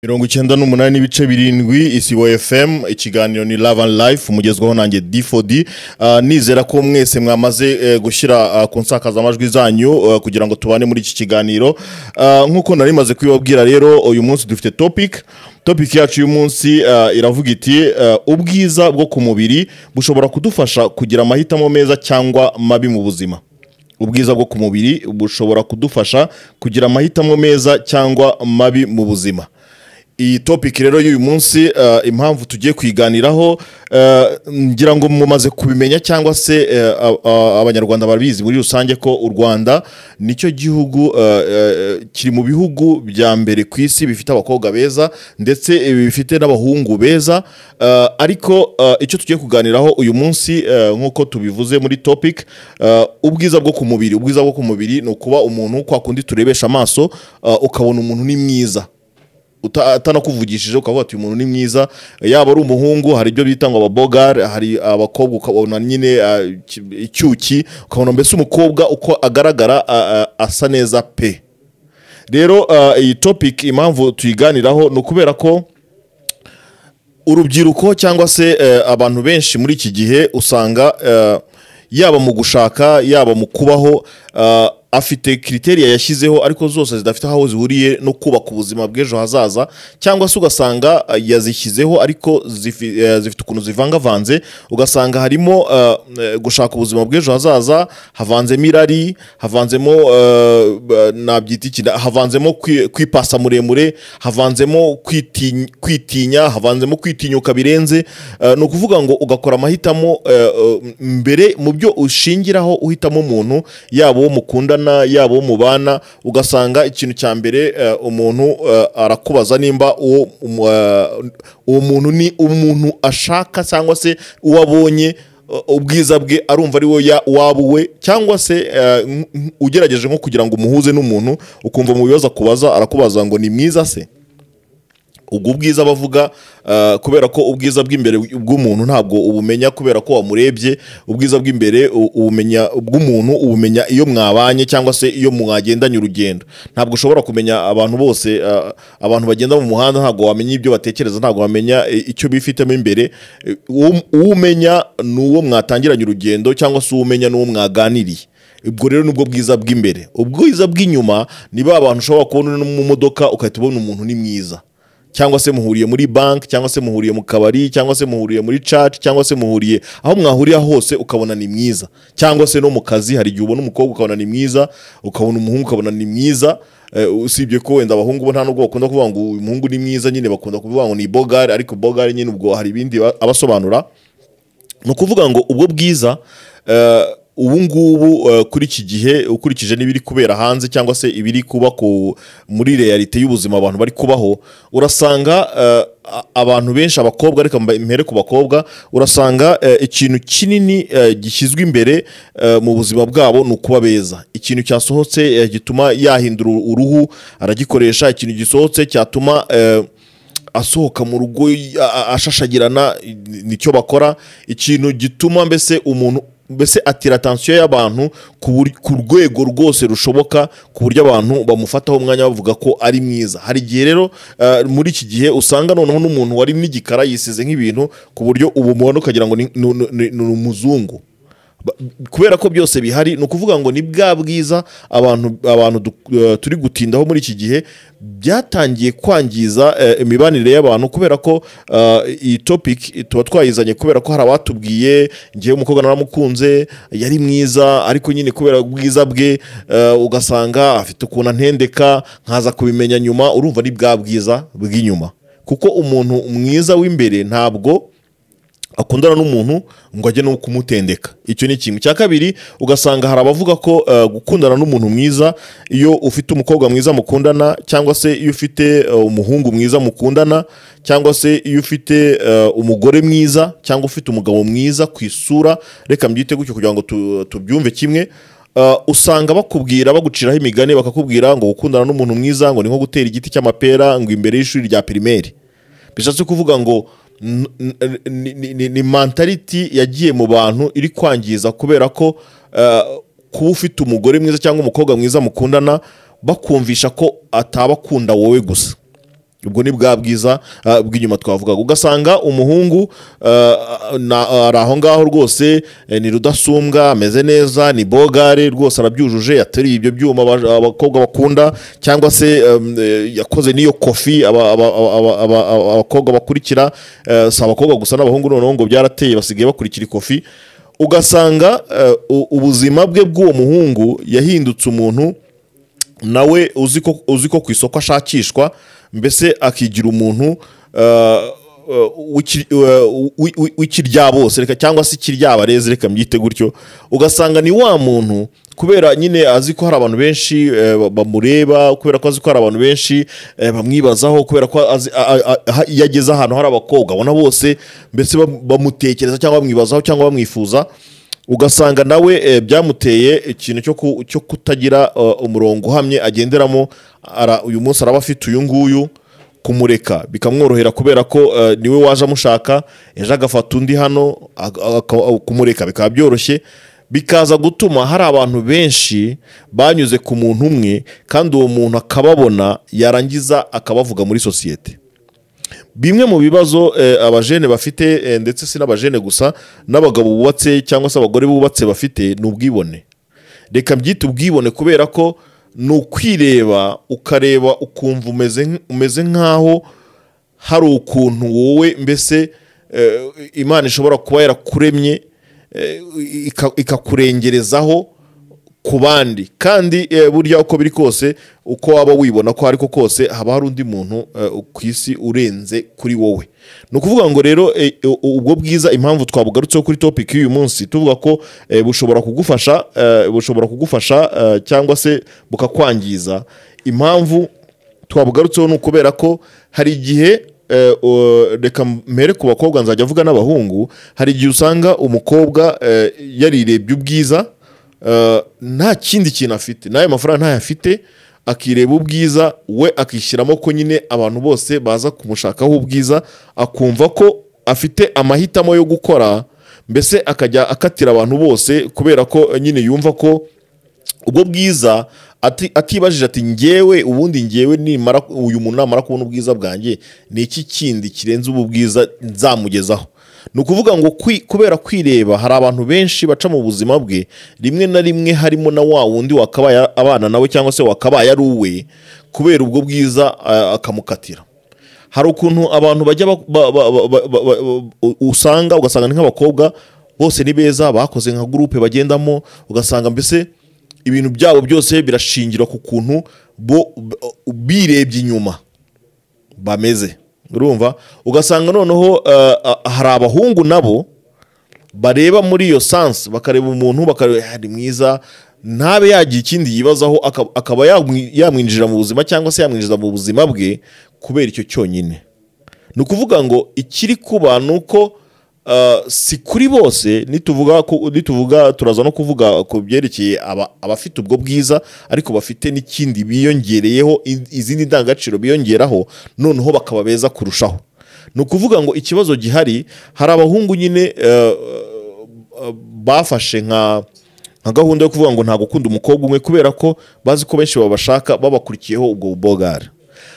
mirongo icyenda n'umunani n'ibice birindwi isibo fm ikiganiro ni love and life umugezwaho nanjye d4d Ah, nizera ko mwese mwamaze eh, gushyira ah, ku nsakazamajwi zanyu ah, kugira ngo tubane muri iki kiganiro Ah, nk'uko nari maze kubibabwira rero uyu munsi dufite topic topic yacu y'uyu munsi ah, iravuga iti ah, ubwiza bwo ku mubiri bushobora kudufasha kugira amahitamo meza cyangwa mabi mu buzima ubwiza bwo ku mubiri bushobora kudufasha kugira amahitamo meza cyangwa mabi mu buzima iyi topic rero y'uyu munsi eh, impamvu tugiye kuyiganiraho eh, ngira ngo mumaze kubimenya cyangwa se eh, a- a- abanyarwanda barabizi muri rusange ko u rwanda nicyo gihugu eh, eh, kiri mu bihugu bya mbere ku isi bifite abakobwa beza ndetse eh, bifite n'abahungu beza eh, ariko eh, icyo tugiye kuganiraho uyu munsi eh, nk'uko tubivuze muri topic eh, ubwiza bwo ku mubiri ubwiza bwo ku mubiri ni ukuba umuntu kwa kundi turebesha amaso eh, ukabona umuntu ni mwiza uta- atanakuvugishije ukavuga ati uyu muntu ni mwiza yaba ari umuhungu hari ibyo bita ngo ababogare hari abakobwa ukabona nyine ah, iki- icyuki ukabona mbese umukobwa uko agaragara ah, ah, asa neza pe rero ah, iyi topic impamvu tuyiganiraho ni ukubera ko urubyiruko cyangwa se eh, abantu benshi muri iki gihe usanga eh, yaba mu gushaka yaba mu kubaho eh, afite kriteriya yashyizeho ariko zose zidafite aho zihuriye no kubaka ubuzima bw'ejo hazaza cyangwa se ugasanga eh, yazishyizeho ariko zifi- eh, zifite ukuntu zivangavanze ugasanga harimo eh, eh, gushaka ubuzima bw'ejo hazaza havanzemo irari havanzemo eh, eh, nabyita iki havanzemo kwi- kwipasa muremure havanzemo kwitinya- kwitinya havanzemo kwitinyuka birenze Eh, ni ukuvuga ngo ugakora amahitamo eh, eh, mbere mu byo ushingiraho uhitamo umuntu yaba uwo mukundana yaba uwo mubana ugasanga ikintu cya mbere eh, umuntu eh, arakubaza nimba uwo um, eh, uwo muntu ni umuntu ashaka cyangwa se uwo abonye Uh, ubwiza bwe arumva ari we waba uwe cyangwa se uh, n- n- ugerageje nko kugira ngo umuhuze n'umuntu ukumva mu bibazo akubaza arakubaza ngo ni mwiza se ubwo ubwiza bavuga uh, kubera ko ubwiza bw'imbere bw'umuntu ntabwo ubumenya kubera ko wamurebye ubwiza bw'imbere u- ubumenya bw'umuntu ubumenya iyo mwabanye cyangwa se iyo mwagendanye urugendo ntabwo ushobora kumenya abantu bose uh, abantu bagenda mu muhanda ntabwo wamenya ibyo batekereza ntabwo wamenya i- icyo bifitemo imbere Eh, uwo uwo umenya ni uwo mwatangiranye urugendo cyangwa se uwo umenya ni uwo mwaganiriye ubwo rero nibwo bwiza bw'imbere ubwiza bw'inyuma ni ba bantu ushobora kubona no mu modoka ugahita ubona umuntu ni mwiza cyangwa se muhuriye muri banki cyangwa se muhuriye mu kabari cyangwa se muhuriye muri caci cyangwa se muhuriye aho mwahurira hose ukabona ni mwiza cyangwa se no mu kazi hari igihe ubona umukobwa ukabona ni mwiza ukabona umuhungu ukabona ni mwiza Eh, usibye ko wenda abahungu bo nta nubwo bakunda kuvuga ngo uyu muhungu ni mwiza nyine bakunda kuvuga ngo ni bogari ariko bogari nyine ubwo hari ibindi ba- abasobanura ni ukuvuga ngo ubwo bwiza eh, ubu ngubu eh, kuri iki gihe ukurikije n'ibiri kubera hanze cyangwa se ibiri kuba ku muri realite y'ubuzima abantu bari kubaho urasanga eh, a- abantu benshi abakobwa reka mba- mpere ku bakobwa urasanga eh, ikintu kinini eh, gishyizwe imbere eh, mu buzima bwabo ni ukuba beza ikintu cyasohotse eh, gituma yahindura uruhu aragikoresha ikintu gisohotse cyatuma eh, asohoka mu rugo y- a- a- ashashagirana i- nicyo bakora ikintu gituma mbese umuntu mbese atira atansiyo y'abantu ku bur- ku rwego rwose rushoboka ku buryo abantu bamufataho umwanya bavuga ko ari mwiza hari igihe rero eh, muri iki gihe usanga noneho n'umuntu wari n'igikara yisize nk'ibintu ku buryo ubumubona ukagira ngo ni ni- ni- ni umuzungu Ba- kubera ko byose bihari ni ukuvuga ngo ni bwa bwiza abantu abantu du- eh, turi gutindaho muri iki gihe byatangiye kwangiza eh, imibanire y'abantu kubera ko eh, iyi topic tuba twayizanye kubera ko hari abatubwiye ngewe umukobwa naramukunze yari mwiza ariko nyine kubera ubwiza bwe eh, ugasanga afite ukuntu antendeka nkaza kubimenya nyuma urumva ni bwa bwiza bw'inyuma kuko umuntu mwiza w'imbere ntabwo akundana n'umuntu ngo ajye no kumutendeka icyo ni kimwe cya kabiri ugasanga hari abavuga ko eh, gukundana n'umuntu mwiza iyo ufite umukobwa mwiza mukundana cyangwa se iyo ufite eh, umuhungu mwiza mukundana cyangwa se iyo ufite eh, umugore mwiza cyangwa ufite umugabo mwiza ku isura reka mbyite gutyo kugira ngo tu- tubyumve kimwe Uh, usanga bakubwira baguciraho imigani bakakubwira ngo gukundana n'umuntu mwiza ngo ni nko gutera igiti cy'amapera ngo imbere y'ishuri rya pirimeri bishatse kuvuga ngo n- n- ni- ni- ni- ni mentality yagiye mu bantu iri kwangiza kubera ko eh, kuba ufite umugore mwiza cyangwa umukobwa mwiza mukundana bakumvisha ko atabakunda wowe gusa ubwo ni bwa bwiza ah, bw'inyuma twavugaga ugasanga umuhungu ah, na- ari aho ngaho rwose eh, ni rudasumbwa ameze neza ni bogare rwose arabyujuje yateruye ibyo byuma aba- abakobwa bakunda cyangwa se em, eh, yakoze n'iyo kofi aba- aba- aba- aba- aba- aba- abakobwa bakurikira eh, si abakobwa gusa n'abahungu noneho ngo byarateye basigaye bakurikira ikofi ugasanga eh, u- ubuzima bwe bw'uwo muhungu yahindutse umuntu nawe uzi ko uzi ko ku isoko ashakishwa mbese akigira umuntu eh, eh, w'iki- eh, w'i- w'i- w'ikiryabose reka cyangwa se ikiryabarezi reka mbyite gutyo ugasanga ni wa muntu kubera nyine azi ko hari abantu benshi eh, ba- bamureba kubera ko azi ko hari abantu benshi eh, bamwibazaho kubera ko azi- a- a- a- ha- iyo ageze ahantu hari abakobwa abona bose mbese bam- bamutekereza cyangwa bamwibazaho cyangwa bamwifuza ugasanga nawe eh, byamuteye ikintu cyo ku- cyo kutagira eh, umurongo uhamye agenderamo ara- uyu munsi araba afite uyu nguyu kumureka bikamworohera kubera ko eh, niwe waje amushaka ejo agafata undi hano ag- aka- kumureka bikaba byoroshye bikaza gutuma hari abantu benshi banyuze ku muntu umwe kandi uwo muntu akababona yarangiza akabavuga muri sosiyete bimwe mu bibazo eh, abajene bafite eh, ndetse si n'abajene gusa n'abagabo bubatse cyangwa se abagore bubatse bafite ni ubwibone reka mbyite ubwibone kubera ko ni ukwireba ukareba ukumva umeze nk- umeze nk'aho hari ukuntu wowe mbese eh, imana ishobora kuba yarakuremye eh, ika- ikakurengerezaho ku bandi kandi eh, burya uko biri kose uko waba wibona ko ariko kose haba hari undi muntu eh, ku isi urenze kuri wowe ni ukuvuga ngo rero eh, u- ubwo bwiza impamvu twabugarutseho kuri topic y'uyu munsi tuvuga ko eh, bushobora kugufasha eh, bushobora kugufasha eh, cyangwa se bukakwangiza impamvu twabugarutseho ni ukubera ko hari igihe eh, o- reka mbere ku bakobwa nzajya avuga n'abahungu hari igihe usanga umukobwa eh, yarirebye ubwiza eh, nta kindi kintu afite n'ayo mafaranga ntayo afite akireba ubwiza we akishyiramo ko nyine abantu bose baza kumushakaho ubwiza akumva ko afite amahitamo yo gukora mbese akajya akatira abantu bose kubera ko eh, nyine yumva ko ubwo bwiza ati- atibajije ati ngewe ubundi ngewe nimara uyu muntu namara kubona ubwiza bwanjye ni iki kindi kirenze ubu bwiza nzamugezaho ni ukuvuga ngo kwi- kubera kwireba hari abantu benshi baca mu buzima bwe rimwe na rimwe harimo na wa wundi wakabaye abana nawe cyangwa se wakabaye ari uwe kubera ubwo bwiza ah, akamukatira hari ukuntu abantu bajya ba- ba- ba- ba- ba- ba- ba- u- usanga ugasanga ni nk'abakobwa bose ni beza bakoze nka gurupe bagendamo ugasanga mbese ibintu byabo byose birashingira ku kuntu bo b- birebye inyuma bameze urumva ugasanga noneho eh, ah, hari abahungu nabo bareba muri iyo sansi bakareba umuntu bakareba ari mwiza ntabe yagira ikindi yibazaho aka- akaba yamwi- yamwinjira mu buzima cyangwa se yamwinjiza mu buzima bwe kubera icyo cyonyine ni ukuvuga ngo ikiri kuba ni uko ah, si kuri bose nituvuga ku- nituvuga turaza no kuvuga ku byerekeye aba- abafite ubwo bwiza ariko bafite n'ikindi biyongereyeho i- izindi ndangagaciro biyongeraho noneho bakaba beza kurushaho ni ukuvuga ngo ikibazo gihari hari abahungu nyine eh, bafashe nka nka gahunda yo kuvuga ngo nta gukunda umukobwa umwe kubera ko bazi ko benshi babashaka babakurikiyeho ubwo bubogara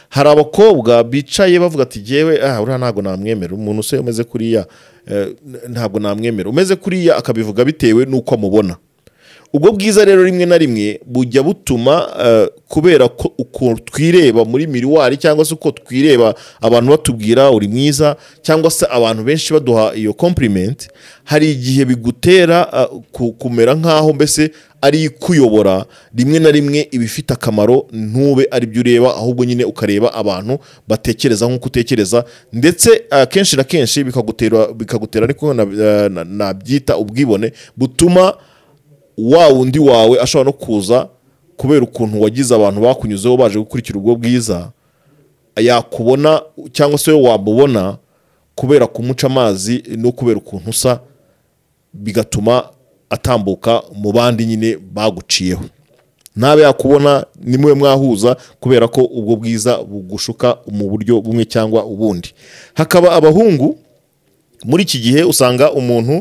hari abakobwa bicaye bavuga ati yewe ah uriya ntabwo namwemera umuntu se umeze kuriya eh, ntabwo namwemera umeze kuriya akabivuga bitewe n'uko amubona ubwo bwiza rero rimwe na rimwe bujya butuma eh, kubera ko uko twireba muri miriwari cyangwa se uko twireba abantu batubwira uri mwiza cyangwa se abantu benshi baduha iyo compliment hari igihe bigutera eh, ku- kumera nk'aho mbese ari ikuyobora rimwe na rimwe ibifite akamaro ntube ari byo ureba ahubwo nyine ukareba abantu batekereza nk'uko utekereza ndetse eh, kenshi na kenshi bikagutera bikagutera ariko na- eh, na- nabyita ubwibone butuma wa wundi wawe ashobora no kuza kubera ukuntu wagize abantu bakunyuzeho baje gukurikira ubwo bwiza yakubona cyangwa se we wamubona kubera kumuca amazi no kubera ukuntu usa bigatuma atambuka mu bandi nyine baguciyeho ntabe yakubona ni mwe mwahuza kubera ko ubwo bwiza bugushuka mu buryo bumwe cyangwa ubundi hakaba abahungu muri iki gihe usanga umuntu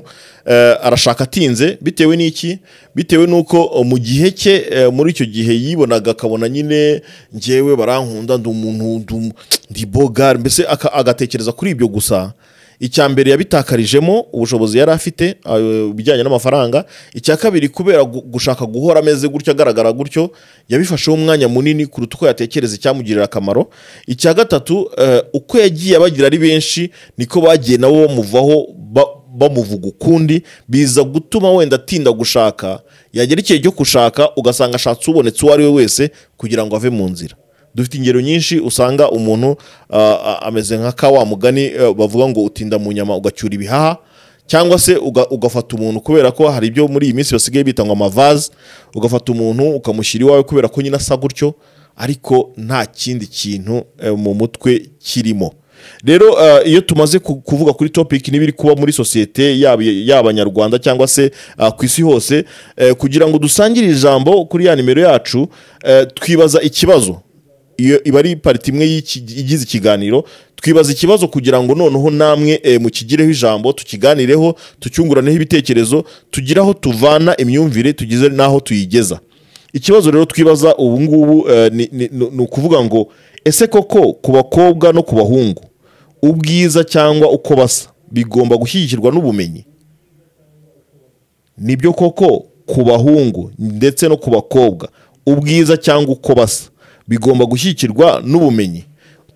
eh, arashaka atinze bitewe n'iki bitewe n'uko eh, mu gihe cye eh, muri icyo gihe yibonaga akabona nyine njyewe barankunda ndi umuntu ndi um- ndi boga mbese aka- agatekereza kuri ibyo gusa icya mbere yabitakarijemo ubushobozi yari afite eh, ibijyanye n'amafaranga icya kabiri kubera gu- gushaka guhora ameze gutyo agaragara gutyo yabifasheho umwanya munini kuruta uko yatekereza icyamugirira akamaro icya gatatu eh, uko yagiye abagira ari benshi niko bagiye nabo bamuvaho ba- bamuvuga ukundi biza gutuma wenda atinda gushaka yagera igihe cyo gushaka ugasanga ashatse ubonetse uwo ari we wese kugira ngo ave mu nzira dufite ingero nyinshi usanga umuntu ah, ah, ameze nka ka wa mugani eh, bavuga ngo utinda mu nyama ugacyura ibihaha cyangwa se uga- ugafata umuntu kubera ko hari ibyo muri iyi minsi basigaye bita ngo amavaze ugafata umuntu ukamushyira iwawe kubera ko nyine asa gutyo ariko nta kindi kintu eh, mu mutwe kirimo rero eh, iyo tumaze ku- kuvuga kuri topic n'ibiri kuba muri sosiyete yaba y'abanyarwanda cyangwa se ah, ku isi hose eh, kugira ngo dusangire ijambo kuri ya nimero yacu eh, twibaza ikibazo iyo iba ari pariti imwe y'iki- igize ikiganiro twibaza ikibazo kugira ngo noneho namwe eh, mukigireho ijambo tukiganireho tucyunguraneho ibitekerezo tugire aho tuvana imyumvire tugize n'aho tuyigeza ikibazo rero twibaza ubu ngubu eh, ni- ni ni- ni ukuvuga ngo ese koko ku bakobwa no ku bahungu ubwiza cyangwa uko basa bigomba gushyigikirwa n'ubumenyi nibyo koko ku bahungu ndetse no ku bakobwa ubwiza cyangwa uko basa bigomba gushyigikirwa n'ubumenyi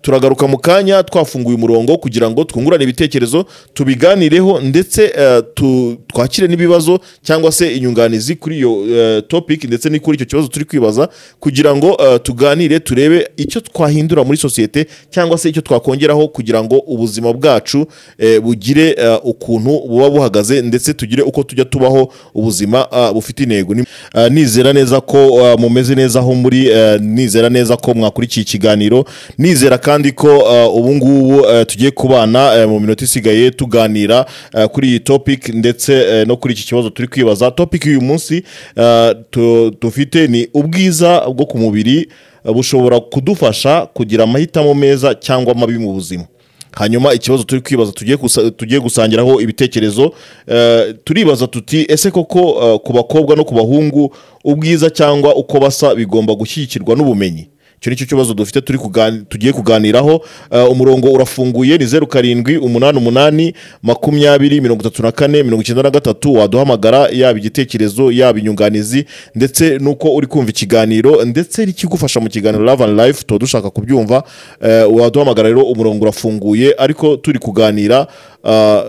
turagaruka mu kanya twafunguye umurongo kugira ngo twungurane ibitekerezo tubiganireho ndetse eh, tu- twakire n'ibibazo cyangwa se inyunganizi kuri iyo eh, topic ndetse no kuri icyo kibazo turi kwibaza kugira ngo eh, tuganire turebe icyo twahindura muri sosiyete cyangwa se icyo twakongeraho kugira ngo ubuzima bwacu eh, bugire eh, ukuntu buba buhagaze ndetse tugire uko tujya tubaho ubuzima ah, bufite intego Ni- ah, nizera neza ko ah, mumeze neza aho muri eh, nizera neza ko mwakurikiye ikiganiro nizera kandi ko ah, ubu ngubu eh, tugiye kubana eh, mu minota isigaye tuganira eh, kuri iyi topic ndetse eh, no kuri iki kibazo turi kwibaza topic y'uyu munsi eh, tu- dufite ni ubwiza bwo ku mubiri eh, bushobora kudufasha kugira amahitamo meza cyangwa mabi mu buzima hanyuma ikibazo turi kwibaza tugiye gusa- tugiye gusangiraho ibitekerezo eh, turibaza tuti ese koko eh, ku bakobwa no ku bahungu ubwiza cyangwa uko basa bigomba gushyigikirwa n'ubumenyi icyo ni cyo kibazo dufite turi kugani- tugiye kuganiraho Eh, umurongo urafunguye ni zeru karindwi umunani umunani makumyabiri mirongo itatu na kane mirongo icyenda na gatatu waduhamagara yaba igitekerezo yaba inyunganizi ndetse n'uko uri kumva ikiganiro ndetse n'ikigufasha mu kiganiro love and life tuba dushaka kubyumva Eh, waduhamagara rero umurongo urafunguye ariko turi kuganira ah,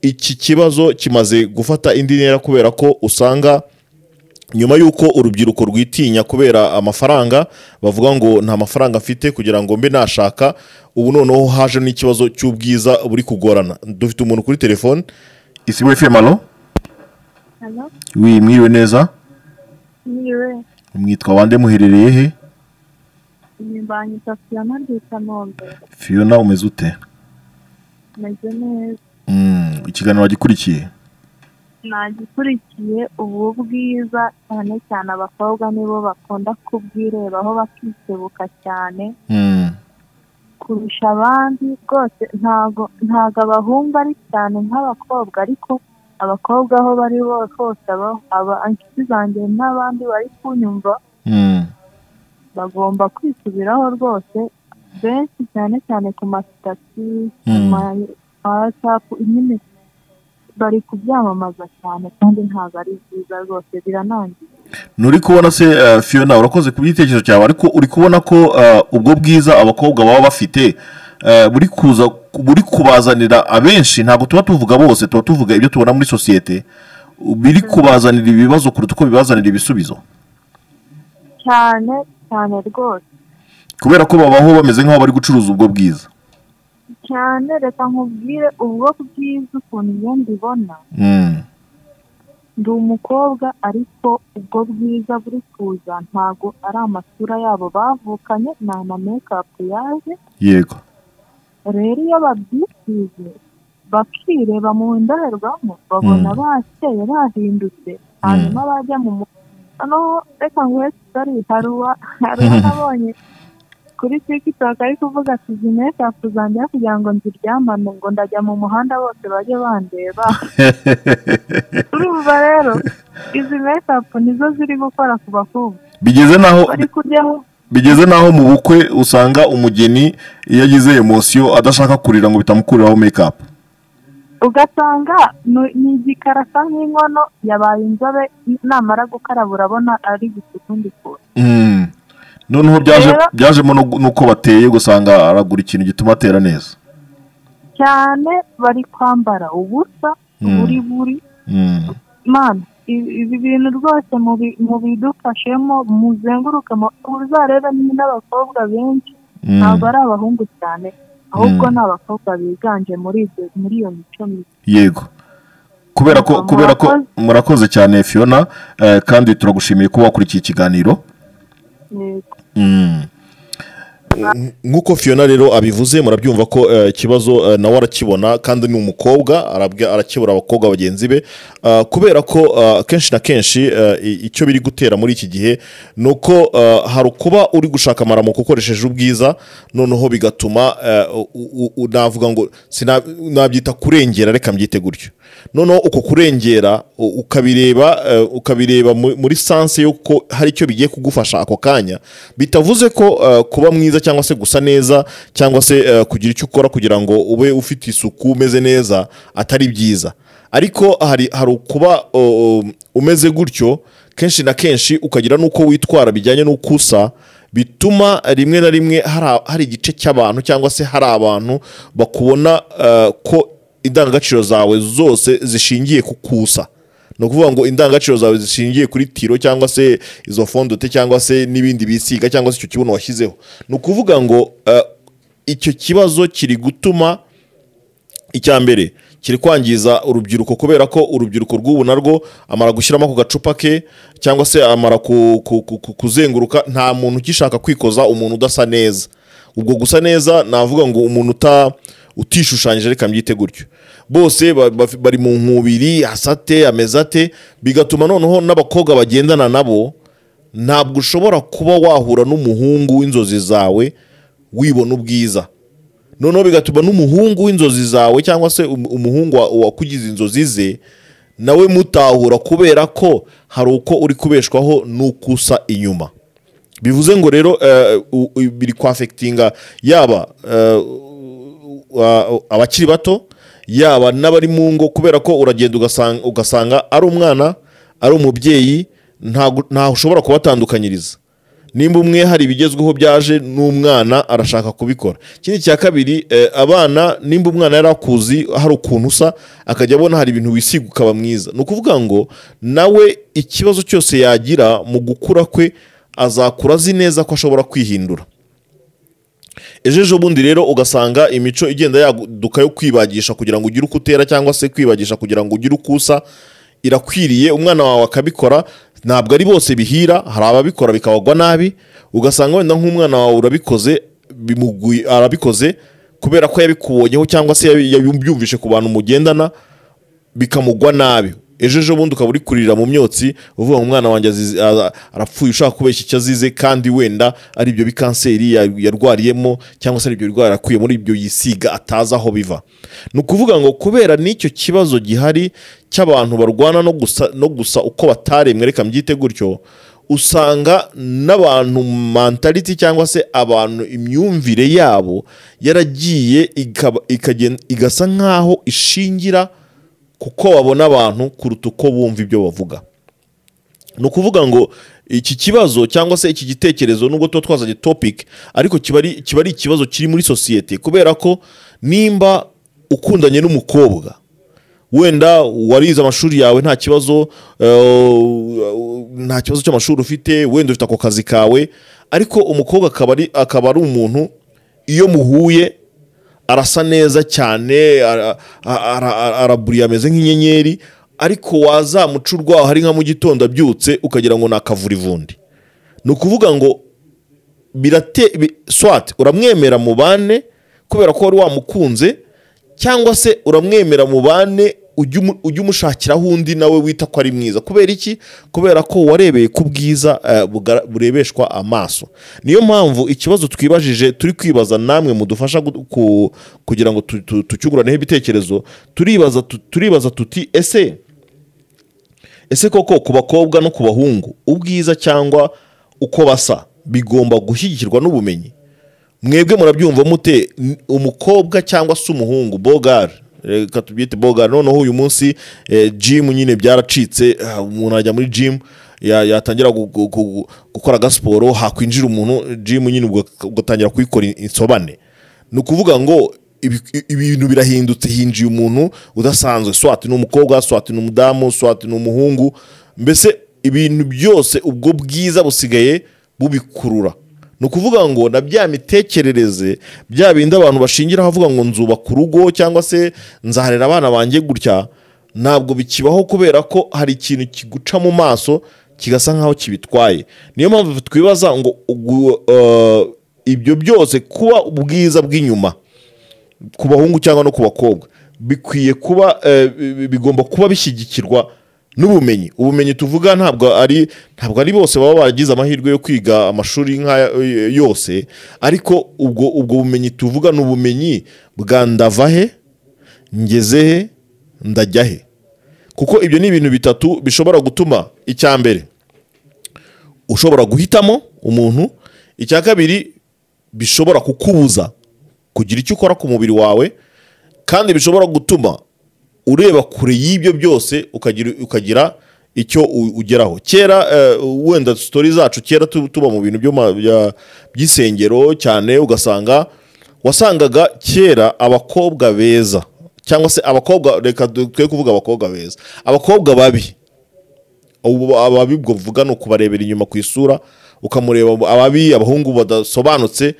iki kibazo kimaze gufata indi ntera kubera ko usanga nyuma y'uko urubyiruko rwitinya kubera amafaranga bavuga ngo nta mafaranga mfite kugira ngo mbe nashaka ubu noneho haje n'ikibazo cy'ubwiza buri kugorana dufite umuntu kuri telefone isibo fm alo Hano wi mwiriwe neza niwe mwitwa bande muherereye he imbanyi Tatiana Rwisanombe fiona umeze ute meze neza Mm, ikiganiro wagikurikiye nagikurikiye ubu bwiza cyane cyane abakobwa nibo bakunda kubwirebaho bakisebuka cyane Mm, kurusha abandi rwose ntago ntago abahungu ari cyane nk'abakobwa ariko abakobwa aho bari bo- hose aba- aba inshuti zanjye n'abandi bari kunyumva mm, bagomba kwisubiraho rwose benshi cyane cyane ku masitati ku Mm. ma watsapu nyine bari kubyamamaza cyane kandi ntabwo ari byiza rwose biranangiye nturi kubona se eh, fiona urakoze ku gitekerezo cyawe ariko uri kubona ko eh, ubwo bwiza abakobwa baba bafite eh, buri kuza buri kubazanira abenshi ntabwo tuba tuvuga bose tuba tuvuga ibyo tubona muri sosiyete biri kubazanira ibibazo kuruta uko bibazanira ibisubizo cyane cyane rwose kubera ko babaho bameze nk'aho bari gucuruza ubwo bwiza cyane reka nkubwire ubwo bwiza ukuntu iyo mbibona Mm, ndi umukobwa ariko ubwo bwiza buri kuza ntabwo ari amasura yabo bavukanye ni ama mekapu yaje yego rero iyo babyisize bakireba mu ndorerwamo babona Mm. bakeye bahindutse hanyuma bajya mu mu- hano reka nguhe kigali hari uwa- hari uwo nabonye kuri tiktok ari kuvuga ati zimwe safu zanjye kugira ngo nziryamane ngo ndajya mu muhanda bose bajye bandeba urumva rero izi mesapu nizo ziri gukora ku bakobwa bigeze naho bari kujyaho bigeze naho mu bukwe usanga umugeni iyo agize emosiyo adashaka kurira ngo bitamukuraho mekapu ugasanga ni ni igikara asa nk'inkono yabaye inzobe namara gukaraba urabona ari gusukundi kure Mm. noneho byaje Rero- byajemo no gu- nuko bateye gusanga aragura ikintu gituma atera neza cyane bari kwambara ubusa Mm. buri buri Mm. mani ibi bintu rwose mubi- mubidufashemo muzenguruke mu- uzarebe ni n'abakobwa benshi Mm. ntabwo ari abahungu cyane ahubwo Mm. ni abakobwa biganje muri ibyo muri iyo mico mibi yego kubera ko Murakoze. kubera ko murakoze cyane fiona eh, kandi turagushimiye kuba wakurikiye ikiganiro Yego. Mm. nk'uko fiona rero abivuze murabyumva ko eh, ikibazo eh, nawe arakibona kandi ni umukobwa arabwa- arakibura abakobwa bagenzi be Ah, kubera ko ah, kenshi na kenshi eh, i- icyo biri gutera muri iki gihe ni uko ah, hari ukuba uri gushaka amaramuko ukoresheje ubwiza noneho bigatuma eh, u- u- navuga ngo sina- nabyita kurengera reka mbyite gutyo noneho uko kurengera u- ukabireba eh, ukabireba mu- muri sanse y'uko hari icyo bigiye kugufasha ako kanya bitavuze ko eh, kuba mwiza cyangwa se gusa neza cyangwa se eh, kugira icyo ukora kugira ngo ube ufite isuku umeze neza atari byiza ariko hari hari ukuba o, o, umeze gutyo kenshi na kenshi ukagira n'uko witwara bijyanye n'uko usa bituma rimwe na rimwe hari- hari igice cy'abantu cyangwa se hari abantu bakubona eh, ko indangagaciro zawe zose zishingiye ku kusa ni ukuvuga ngo indangagaciro zawe zishingiye kuri tiro cyangwa se izo fondote cyangwa se n'ibindi bisiga cyangwa se icyo kibuno washyizeho ni ukuvuga ngo eh, icyo kibazo kiri gutuma icya mbere kiri kwangiza urubyiruko kubera ko urubyiruko rw'ubu narwo amara gushyiramo ku gacupa ke cyangwa se amara ku- ku- ku- ku- kuzenguruka nta muntu ugishaka kwikoza umuntu udasa neza ubwo gusa neza navuga ngo umuntu uta utishushanyije reka mbyite gutyo bose ba- ba- bari mu nkubiri asate ameze ate bigatuma noneho n'abakobwa bagendana nabo ntabwo ushobora kuba wahura n'umuhungu w'inzozi zawe wibona ubwiza noneho bigatuma n'umuhungu w'inzozi zawe cyangwa se um- umuhungu wa- wakugize inzozi ze nawe mutahura kubera ko hari uko uri kubeshwaho n'uko usa inyuma bivuze ngo rero eh, u- u- biri kwafekitinga yaba eh, wa- abakiri bato yaba n'abari mu ngo kubera ko uragenda ugasanga- ugasanga ari umwana ari umubyeyi ntago- ntaho ushobora kubatandukanyiriza nimba umwe hari ibigezweho byaje n'umwana arashaka kubikora ikindi cya kabiri eh, abana nimba umwana yari akuzi hari ukuntu usa akajya abona hari ibintu wisiga ukaba mwiza ni ukuvuga ngo nawe ikibazo cyose yagira mu gukura kwe azakura azi neza ko ashobora kwihindura ejo ejo bundi rero ugasanga imico igenda yaduka yo kwibagisha kugira ngo ugire uko utera cyangwa se kwibagisha kugira ngo ugire uko usa irakwiriye umwana wawe akabikora ntabwo ari bose bihira hari ababikora bikabagwa nabi ugasanga wenda nk'umwana wawe urabikoze bimuguye arabikoze kubera ko yabikubonyeho cyangwa se yabi- yabyumvise ku bantu mugendana bikamugwa nabi ejo ejo bundi ukaba uri kurira mu myotsi uvuga ngo umwana wanjye azize- a- arapfuye ushaka kubeshya icyo azize kandi wenda ari ibyo bikanseri ya- yarwariyemo cyangwa se ari ibyo birwara yakuye muri ibyo yisiga atazi aho biva ni ukuvuga ngo kubera n'icyo kibazo gihari cy'abantu barwana no gusa, no gusa uko bataremwe reka mbyite gutyo usanga n'abantu mantaliti cyangwa se abantu imyumvire yabo yaragiye ikaba- ikagenda- igasa nk'aho ishingira kuko babona abantu kuruta uko bumva ibyo bavuga ni ukuvuga ngo iki kibazo cyangwa se iki gitekerezo nubwo tuba twazanye topic ariko kiba ari kiba ari ikibazo kiri muri sosiyete kubera ko nimba ukundanye n'umukobwa wenda warize amashuri yawe nta kibazo eh, nta kibazo cy'amashuri ufite wenda ufite ako kazi kawe ariko umukobwa akaba ari akaba ari umuntu iyo muhuye arasa neza cyane ara- ara- ara- araburiye ameze nk'inyenyeri ariko wazamuca urwaho hari nka mu gitondo abyutse ukagira ngo ni akavurivundi ni ukuvuga ngo birate bi- swat uramwemera mu bane kubera ko wari wamukunze cyangwa se uramwemera mu bane ujye umu- ujye umushakiraho undi nawe wita ko ari mwiza kubera iki kubera ko warebeye ku bwiza eh, buga- burebeshwa amaso niyo mpamvu ikibazo twibajije turi kwibaza namwe mudufasha gu- ku- kugira ngo tu- tu- tucyunguraneho ibitekerezo turibaza tu- turibaza tuti ese ese koko ku bakobwa no ku bahungu ubwiza cyangwa uko basa bigomba gushyigikirwa n'ubumenyi mwebwe murabyumva mute N- umukobwa cyangwa se umuhungu bogari reka tubyite bogari noneho uyu munsi eh, jimu nyine byaracitse ah, umuntu ajya muri jimu ya- yatangira gu- gu- gu- gukora agasiporo hakwinjira umuntu jimu nyine ubwo ugatangira kuyikora in- insobane ni ukuvuga ngo ibi- ibintu birahindutse hinjiye umuntu udasanzwe swati ni umukobwa swati ni umudamu swati ni umuhungu mbese ibintu byose ubwo bwiza busigaye bubikurura ni ukuvuga ngo na bya mitekerereze bya bindi abantu bashingiraho avuga ngo nzubaka urugo cyangwa se nzaharera abana banjye gutya ntabwo bikibaho kubera ko hari ikintu kiguca mu maso kigasa nk'aho kibitwaye niyo mpamvu twibaza ngo ugu- eh, ibyo byose kuba ubwiza bw'inyuma ku bahungu cyangwa no ku bakobwa bikwiye kuba eh, bi- bigomba kuba bishyigikirwa n'ubumenyi ubumenyi tuvuga ntabwo ari ntabwo ari bose baba baragize amahirwe yo kwiga amashuri nk'aya eh, yose ariko ubwo ubwo bumenyi tuvuga ni ubumenyi bwa ndavahe ngezehe ndajyahe kuko ibyo ni ibintu bitatu bishobora gutuma icya mbere ushobora guhitamo umuntu icya kabiri bishobora kukubuza kugira icyo ukora ku mubiri wawe kandi bishobora gutuma ureba kure y'ibyo byose ukagira, ukagira icyo u- ugeraho kera eh, wenda sitori zacu kera tu- tuba mu bintu byo ma- bya- by'isengero cyane ugasanga wasangaga kera abakobwa beza cyangwa se abakobwa reka du- twe kuvuga abakobwa beza abakobwa babi ubu ababi ubwo vuga ni ukubarebera inyuma ku isura ukamureba ababi abahungu badasobanutse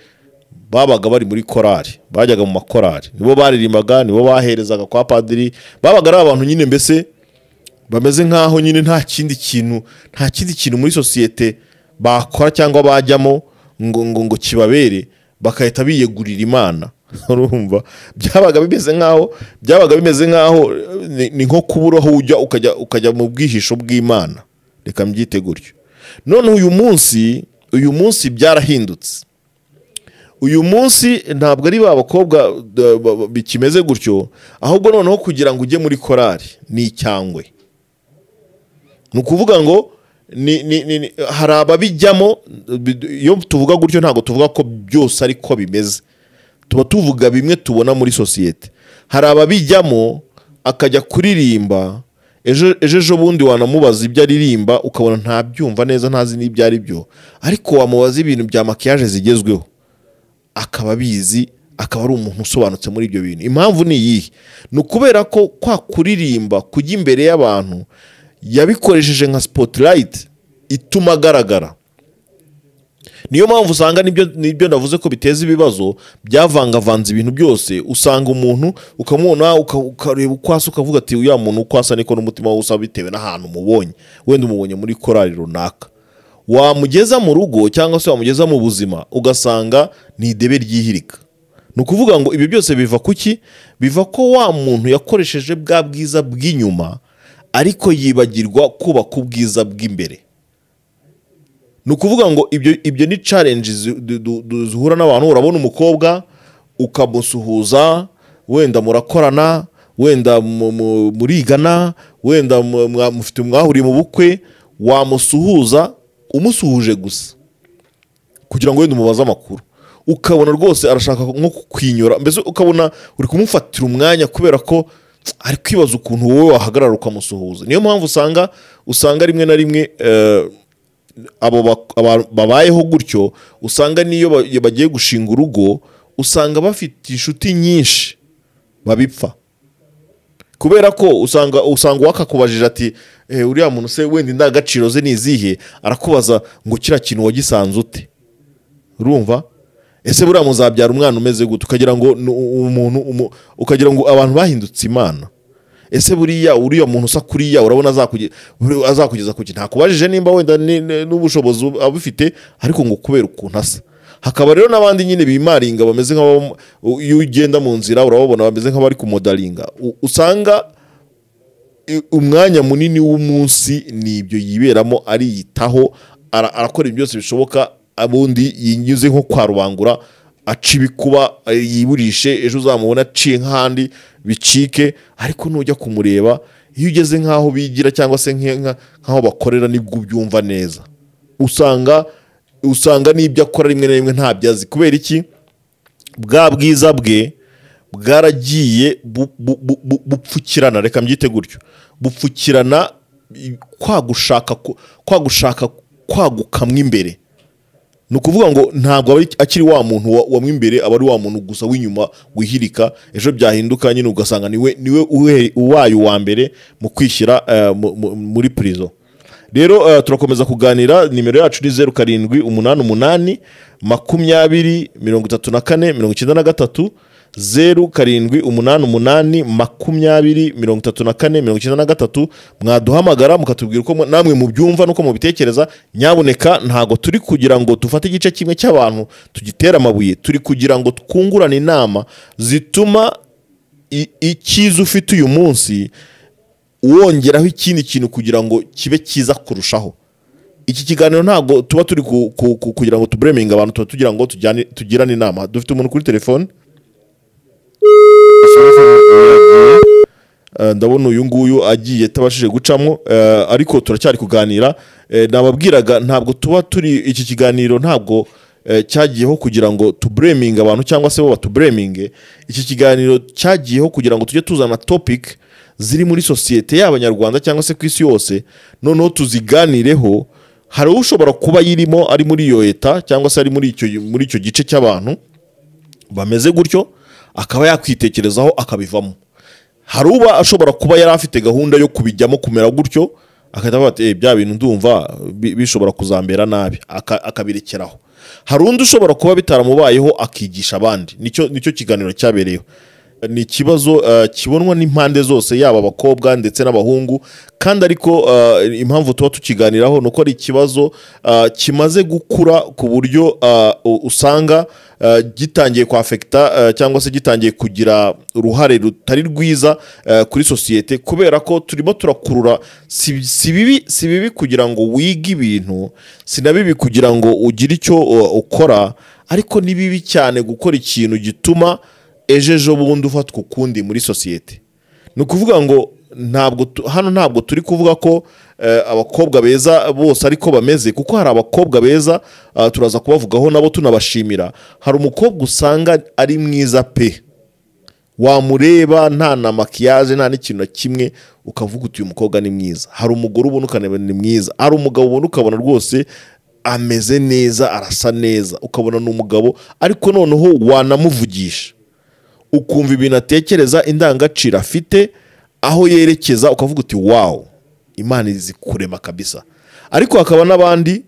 babaga bari muri korari bajyaga mu makorari nibo baririmbaga nibo baherezaga kwa padiri babaga ari abantu nyine mbese bameze nk'aho nyine nta kindi kintu nta kindi kintu muri sosiyete bakora cyangwa bajyamo ngo ngo ngo kibabere bagahita biyegurira imana urumva byabaga bimeze nk'aho byabaga bimeze nk'aho eh, ni- ni nko kubura aho ujya ukajya ukajya mu bwihisho bw'imana reka mbyite gutyo none uyu munsi uyu munsi byarahindutse uyu munsi ntabwo ari ba bakobwa da- ba- ba- bikimeze gutyo ahubwo noneho kugira ngo ujye muri korari ni icyangwe ni ukuvuga ngo ni- ni- ni- ni- hari ababijyamo bi- iyo tuvuga gutyo ntabwo tuvuga ko byose ariko bimeze tuba tuvuga bimwe tubona muri sosiyete hari ababijyamo akajya kuririmba ejo ejo ejobundi wanamubaza ibyo aririmba ukabona ntabyumva neza ntazi n'ibyo ari byo ariko wamubaza ibintu bya makiyaje zigezweho akaba abizi akaba ari umuntu usobanutse muri ibyo bintu impamvu ni iyihe ni ukubera ko kwa kuririmba kujya imbere y'abantu yabikoresheje nka sipotirayiti ituma agaragara niyo mpamvu usanga nibyo nibyo navuze ko biteza ibibazo byavangavanze ibintu byose usanga umuntu ukamubona uka- ukareba uko asa ukavuga ati uriya muntu uko asa niko n'umutima we usa bitewe n'ahantu umubonye wenda umubonye muri korari runaka wamugeza mu rugo cyangwa se wamugeza mu buzima ugasanga ni idebe ryihirika ni ukuvuga ngo ibyo byose biva ku ki biva ko wa muntu yakoresheje bwa bwiza bw'inyuma ariko yibagirwa kubaka ubwiza bw'imbere ni ukuvuga ngo ibyo ibyo ni challenge zi- du- du- du- zihura n'abantu urabona umukobwa ukamusuhuza wenda murakorana wenda mu- mu- murigana wenda mu- mwa- mufite mwahuriye mu bukwe wamusuhuza umusuhuje gusa kugira ngo wenda umubaze amakuru ukabona rwose arashaka nko kukwinyura mbese ukabona uri kumufatira umwanya kubera ko ari kwibaza ukuntu wowe wahagarara ukamusuhuza niyo mpamvu usanga usanga rimwe na rimwe eh, abo bak- aba- babayeho gutyo usanga n'iyo ba- iyo bagiye gushinga urugo usanga bafite inshuti nyinshi babipfa kubera ko usanga usanga uwakakubajije ati eh, uriya muntu se wenda indangagaciro ze ni izihe arakubaza ngo kiriya kintu wagisanze ute urumva ese buriya muzabyara umwana umeze gute ukagira ngo ni u- umuntu umu- ukagira ngo abantu bahindutse imana ese buriya uriya muntu usa kuriya urabona azakuge- buri- azakugeza kuki ntakubajije nimba wenda ni- ni- n'ubushobozi ub- abufite ariko ngo kubera ukuntu asa hakaba rero n'abandi nyine bimaringa bameze nk'abo iyo ugenda mu nzira urababona bameze nk'abari kumodaringa U- usanga i- umwanya munini w'umunsi ni ibyo yiberamo ariyitaho ara- arakora ibintu byose bishoboka abundi yinyuze nko kwa rubangura aca ibikuba eh, yiburishe ejo uzamubona aciye nk'ahandi bicike ariko nujya kumureba iyo ugeze nk'aho bigira cyangwa se nke- nka- nk'aho bakorera nibwo ubyumva neza usanga usanga n'ibyo akora rimwe na rimwe ntabyo azi kubera iki bwa bwiza bwe bwaragiye bu- bu- bu- bu- bupfukirana reka mbyite gutyo bupfukirana i- kwa gushaka ku- kwa gushaka kwaguka mo imbere ni ukuvuga ngo ntabwo aba ari- akiri wa muntu wa- wa mo imbere aba ari wa muntu gusa w'inyuma wihirika ejo byahinduka nyine ugasanga niwe niwe uhe- uwaye uwa mbere mu kwishyira eh, mu- mu- muri prison rero eh, turakomeza kuganira nimero yacu ni zeru karindwi umunani umunani makumyabiri mirongo itatu na kane mirongo icyenda na gatatu zeru karindwi umunani umunani makumyabiri mirongo itatu na kane mirongo icyenda na gatatu mwaduhamagara mukatubwira uko mu- namwe mubyumva n'uko mubitekereza nyabuneka ntabwo turi kugira ngo dufate igice kimwe cy'abantu tugitere amabuye turi kugira ngo twungurane inama zituma i- icyiza ufite uyu munsi wongeraho ikindi kintu kugira ngo kibe cyiza kurushaho iki kiganiro ntabwo tuba turi ku- ku- ku- kugira ngo tubureminge abantu tuba tugira ngo tujyane- tugirane inama dufite umuntu kuri telefone Eh, ndabona uyu nguyu agiye atabashije gucamo eh, ariko turacyari kuganira Eh, nababwiraga ntabwo tuba turi iki kiganiro ntabwo eh, cyagiyeho kugira ngo tubureminge abantu cyangwa se bo batubureminge iki kiganiro cyagiyeho kugira ngo tujye tuzana topic ziri muri sosiyete y'abanyarwanda cyangwa se ku isi yose noneho tuziganireho hari ushobora kuba yirimo ari muri iyo leta cyangwa se ari muri icyo muri icyo gice cy'abantu bameze gutyo akaba yakwitekerezaho akabivamo hari uba ashobora kuba yari afite gahunda yo kubijyamo kumera gutyo agahita avuga ati "Eh, bya bintu ndumva bi- bishobora kuzambera nabi aka- akabirekeraho hari undi ushobora kuba bitaramubayeho akigisha abandi nicyo nicyo kiganiro cyabereyeho ni ikibazo eh, kibonwa n'impande zose yaba abakobwa ndetse n'abahungu kandi ariko eh, impamvu tuba tukiganiraho ni uko ari ikibazo eh, kimaze gukura ku buryo eh, u- usanga eh, gitangiye kwafekita eh, cyangwa se gitangiye kugira uruhare rutari rwiza eh, kuri sosiyete kubera ko turimo turakurura si si bibi si bibi kugira ngo wige ibintu si na bibi kugira ngo ugire icyo uh, ukora ariko ni bibi cyane gukora ikintu gituma ejo ejo bundi ufatwa ukundi muri sosiyete ni ukuvuga ngo ntabwo tu- hano ntabwo turi kuvuga ko eh, abakobwa beza bose ariko bameze kuko hari abakobwa beza ah, turaza kubavugaho nabo tunabashimira hari umukobwa usanga ari mwiza pe wamureba nta na makiyaje nta n'ikintu na kimwe ukavuga uti uyu mukobwa ni mwiza hari umugore ubona ukanabona ni mwiza hari umugabo ubona ukabona rwose ameze neza arasa neza ukabona ni umugabo ariko noneho wanamuvugisha ukumva ibintu atekereza indangagaciro afite aho yerekeza ukavuga uti wawu imana izi kurema kabisa ariko hakaba n'abandi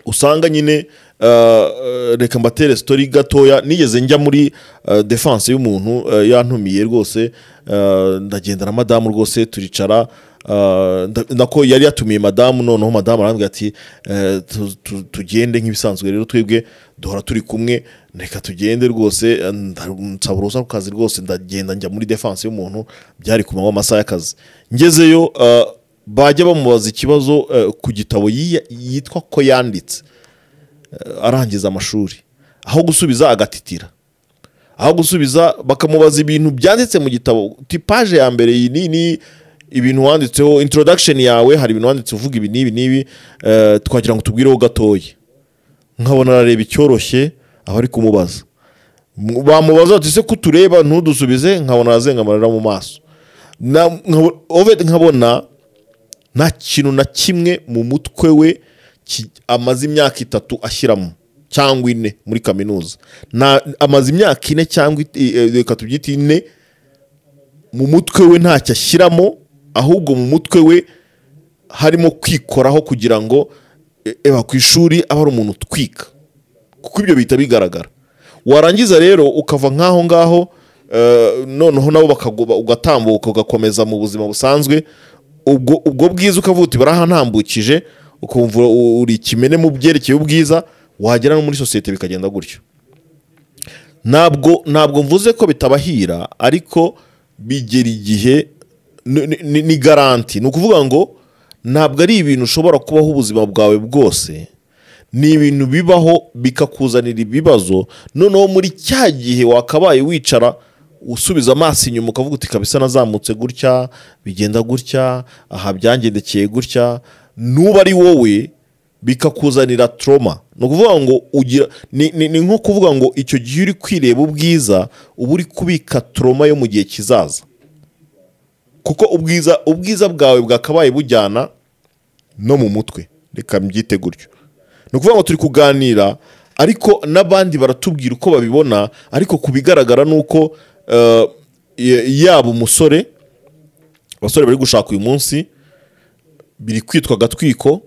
usanga nyine uh, uh, reka mbatere sitori gatoya nigeze njya muri uh, defense y'umuntu uh, yantumiye rwose uh, ndagenda na madamu rwose turicara uh, nda- nako yari yatumiye madamu noneho madamu arambwira ati uh, tu- tu- tugende nk'ibisanzwe rero twebwe duhora turi kumwe reka tugende rwose uh, nda- nsaba uruhushya ku kazi rwose ndagenda njya muri defense y'umuntu byari ku manywa amasaha y'akazi ngezeyo uh, bajya bamubaza ikibazo eh, ku gitabo yiya- yitwa ko yanditse Eh, arangiza amashuri aho gusubiza agatitira aho gusubiza bakamubaza ibintu byanditse mu gitabo tipaje ya mbere iyi ni ni ibintu wanditseho introduction yawe hari ibintu wanditse uvuga ibi n'ibi n'ibi eh, twagira ngo tubwireho gatoya nkabona arareba icyoroshye abari kumubaza M- bamubaza bati se ko utureba ntudusubize nkabona arazenga amarira mu maso Na- nkabo- Ovid nkabona nta kintu na kimwe mu mutwe we ki- amaze imyaka itatu ashyiramo cyangwa ine muri kaminuza Nta- amaze imyaka ine cyangwa it- i- eh, reka tubyite ine mu mutwe we ntacyo ashyiramo ahubwo mu mutwe we harimo kwikoraho kugira ngo e- eba ku ishuri aba ari umuntu utwika kuko ibyo bihita bigaragara warangiza rero ukava nk'aho ngaho eh, noneho nabo bakagoba ugatambuka ugakomeza mu buzima busanzwe ubwo ubwo bwiza ukavuga uti barahanambukije ukumva u- uri ikimene mu byerekeye ubwiza wagera no muri sosiyete bikagenda gutyo ntabwo ntabwo mvuze ko bitabahira ariko bigera igihe ni- ni- ni- ni garanti ni ukuvuga ngo ntabwo ari ibintu ushobora kubaho ubuzima bwawe bwose ni ibintu bibaho bikakuzanira ibibazo noneho muri cya gihe wakabaye wicara usubiza amaso inyuma ukavuga uti kabisa nazamutse gutya bigenda gutya aha byangendekeye gutya nuba ari wowe bikakuzanira toroma ni ukuvuga ngo ugira ni, ni, ni nko kuvuga ngo icyo gihe uri kwireba ubwiza uba uri kubika toroma yo mu gihe kizaza kuko ubwiza ubwiza bwawe bwakabaye bujyana no mu mutwe reka mbyite gutyo ni ukuvuga ngo turi kuganira ariko n'abandi baratubwira uko babibona ariko ku bigaragara ni uko eh, ya- yaba umusore abasore bari gushaka uyu munsi biri kwitwa agatwiko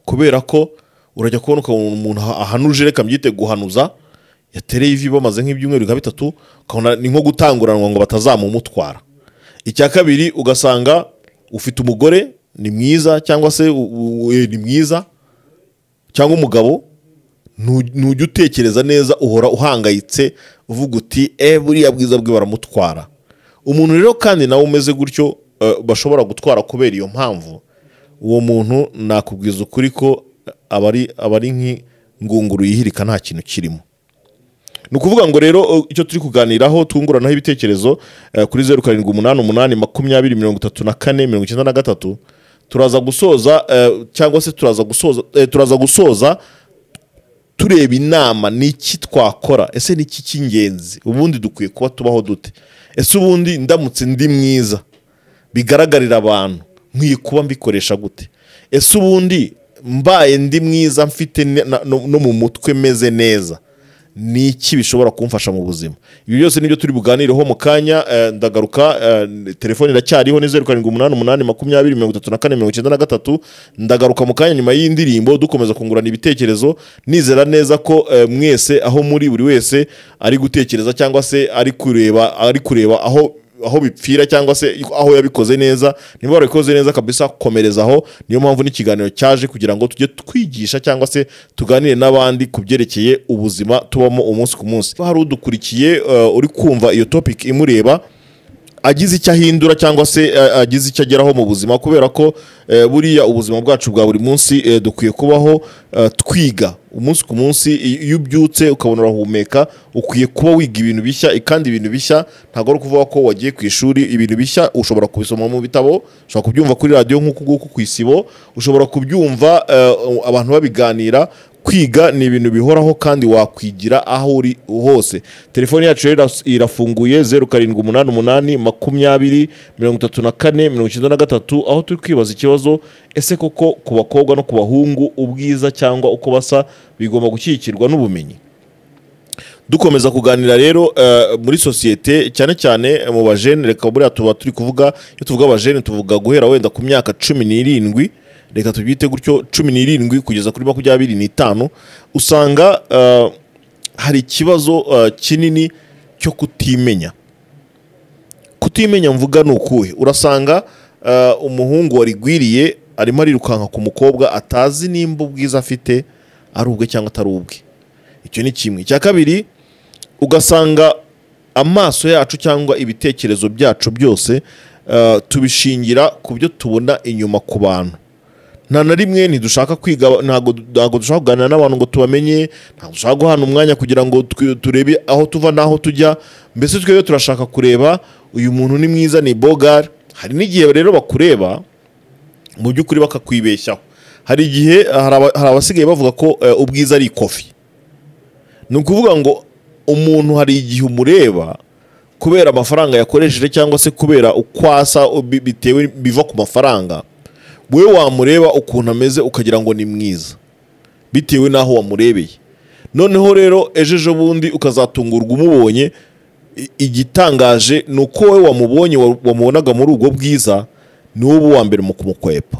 kubera ko urajya kubona ukabona umuntu aha- ahanuje reka mbyite guhanuza yatereye ivi bamaze nk'ibyumweru nka bitatu ukabona ni nko gutanguranwa ngo batazamumutwara icya kabiri ugasanga ufite umugore ni mwiza cyangwa se u- u- e, ni mwiza cyangwa umugabo ntu- ntujya utekereza neza uhora uhangayitse uvuga uti e buriya bwiza bwe baramutwara umuntu rero kandi nawe umeze gutyo eh, bashobora gutwara kubera iyo mpamvu uwo muntu nakubwiza ukuri ko aba ari aba ari nk'ingunguru yihirika nta kintu kirimo ni ukuvuga ngo rero eh, icyo turi kuganiraho twunguranaho ibitekerezo eh, kuri zeru karindwi umunani umunani makumyabiri mirongo itatu na kane mirongo icyenda na gatatu turaza gusoza eh, cyangwa se turaza gusoza eh, turaza gusoza tureba inama ni iki twakora ese ni iki cy'ingenzi ubundi dukwiye kuba tubaho dute ese ubundi ndamutse ndi mwiza bigaragarira abantu nkwiye kuba mbikoresha gute ese ubundi mbaye ndi mwiza mfite ne- na- no no mu mutwe meze neza ni iki bishobora kumfasha mu buzima ibi byose nibyo turi buganireho mu kanya eh, ndagaruka eh, telefone iracyariho ni zeru karindwi umunani umunani makumyabiri mirongo itatu na kane mirongo icyenda na gatatu ndagaruka mu kanya nyuma y'indirimbo dukomeza kungurana ibitekerezo nizera neza ko eh, mwese aho muri buri wese ari gutekereza cyangwa se ari kureba ari kureba aho aho bipfira cyangwa se aho yabikoze neza niba warabikoze neza kabisa komereza aho niyo mpamvu n'ikiganiro cyaje kugira ngo tujye twigisha cyangwa se tuganire n'abandi ku byerekeye ubuzima tubamo umunsi ku munsi Niba hari udukurikiye eh, uri kumva iyo topic imureba agize icyo ahindura cyangwa se eh, agize icyo ageraho mu buzima kubera ko eh, buriya ubuzima bwacu bwa buri munsi eh, dukwiye kubaho eh, twiga umunsi ku munsi i- iyo ubyutse ukabona urahumeka ukwiye kuba wiga ibintu bishya i- kandi ibintu bishya ntabwo ari ukuvuga ko wagiye ku ishuri ibintu bishya ushobora kubisoma mu bitabo ushobora kubyumva kuri radiyo nk'uku nguku ku isibo ushobora kubyumva eh, abantu babiganira kwiga ni ibintu bihoraho kandi wakwigira aho uri hose telefone yacu rero iras- irafunguye zeru karindwi umunani umunani makumyabiri mirongo itatu na kane mirongo icyenda na gatatu aho turi kwibaza ikibazo ese koko ku bakobwa no ku bahungu ubwiza cyangwa uko basa bigomba gushyigikirwa n'ubumenyi dukomeza kuganira rero eh, muri sosiyete cyane cyane eh, mu bajene reka buriya tuba turi kuvuga iyo tuvuga abajene tuvuga guhera wenda ku myaka cumi n'irindwi reka tubyite gutyo cumi n'irindwi kugeza kuri makumyabiri n'itanu usanga eh, hari ikibazo eh, kinini cyo kutimenya kutimenya mvuga ni ukuhe urasanga eh, umuhungu warigwiriye arimo arirukanka ku mukobwa atazi nimba ubwiza afite ari ubwe cyangwa atari ubwe icyo ni kimwe icya kabiri ugasanga amaso yacu cyangwa ibitekerezo byacu byose eh, tubishingira ku byo tubona inyuma ku bantu nta na rimwe ntidushaka kwiga ntabwo ntabwo dushaka kuganira n'abantu ngo tubamenye ntabwo dushaka guhana umwanya kugira ngo twe- turebe aho tuva n'aho tujya mbese twebwe turashaka kureba uyu muntu ni mwiza ni bogari hari n'igihe rero bakureba mu by'ukuri bakakwibeshyaho hari igihe eh, hari aba- hari abasigaye bavuga ko eh, ubwiza ari ikofi ni ukuvuga ngo umuntu hari igihe umureba kubera amafaranga yakoresheje cyangwa se kubera uko asa u- bi- bitewe biva ku mafaranga wowe wamureba ukuntu ameze ukagira ngo ni mwiza bitewe n'aho wamurebeye noneho rero ejo ejo bundi ukazatungurwa umubonye I- igitangaje ni uko wowe wamubonye wa- wamubonaga muri ubwo bwiza ni wowe uba uwa mbere mu kumukwepa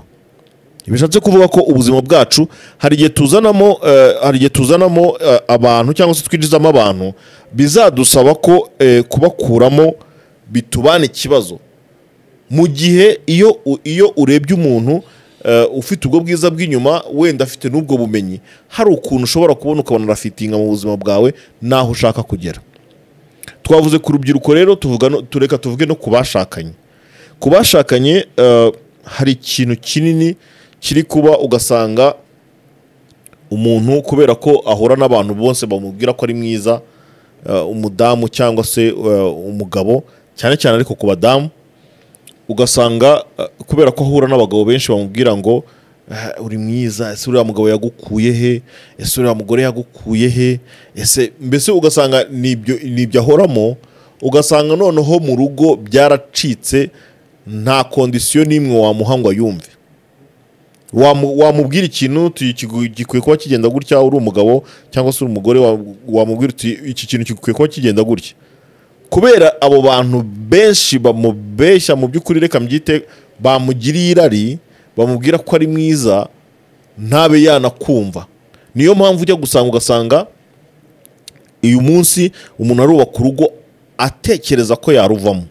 bishatse kuvuga ko ubuzima bwacu hari igihe tuzanamo eh, hari igihe tuzanamo eh, abantu cyangwa se twinjizamo abantu bizadusaba ko eh, kubakuramo bitubana ikibazo mu gihe iyo u- iyo urebye umuntu eh, ufite ubwo bwiza bw'inyuma wenda afite n'ubwo bumenyi hari ukuntu ushobora kubona ukabona urafitinga mu buzima bwawe n'aho ushaka kugera twavuze ku rubyiruko rero tuvuga no- tureka tuvuge no ku bashakanye ku bashakanye eh, hari ikintu kinini kiri kuba ugasanga umuntu kubera ko ahura n'abantu bose bamubwira ko ari mwiza eh, umudamu cyangwa se eh, umugabo cyane cyane ariko ku badamu ugasanga eh, kubera ko ahura n'abagabo benshi bamubwira ngo "Ah, uri mwiza ese uriya mugabo yagukuye he ese uriya mugore yagukuye he ese mbese ugasanga ni ibyo- ni ibyo ahoramo ugasanga noneho mu rugo byaracitse nta kondisiyo n'imwe wamuha ngo yumve Wamu- wamubwira ikintu tu- kigu- gikwiye kuba kigenda gutya uri umugabo cyangwa se uri umugore wa- wamubwira uti iki kintu gikwiye kuba kigenda gutya kubera abo bantu benshi bamubeshya mu by'ukuri reka mbyite bamugiriye irari bamubwira ko ari mwiza ntabe yanakumva niyo mpamvu ujya gusanga ugasanga uyu munsi umuntu arubaka urugo atekereza ko yaruvamo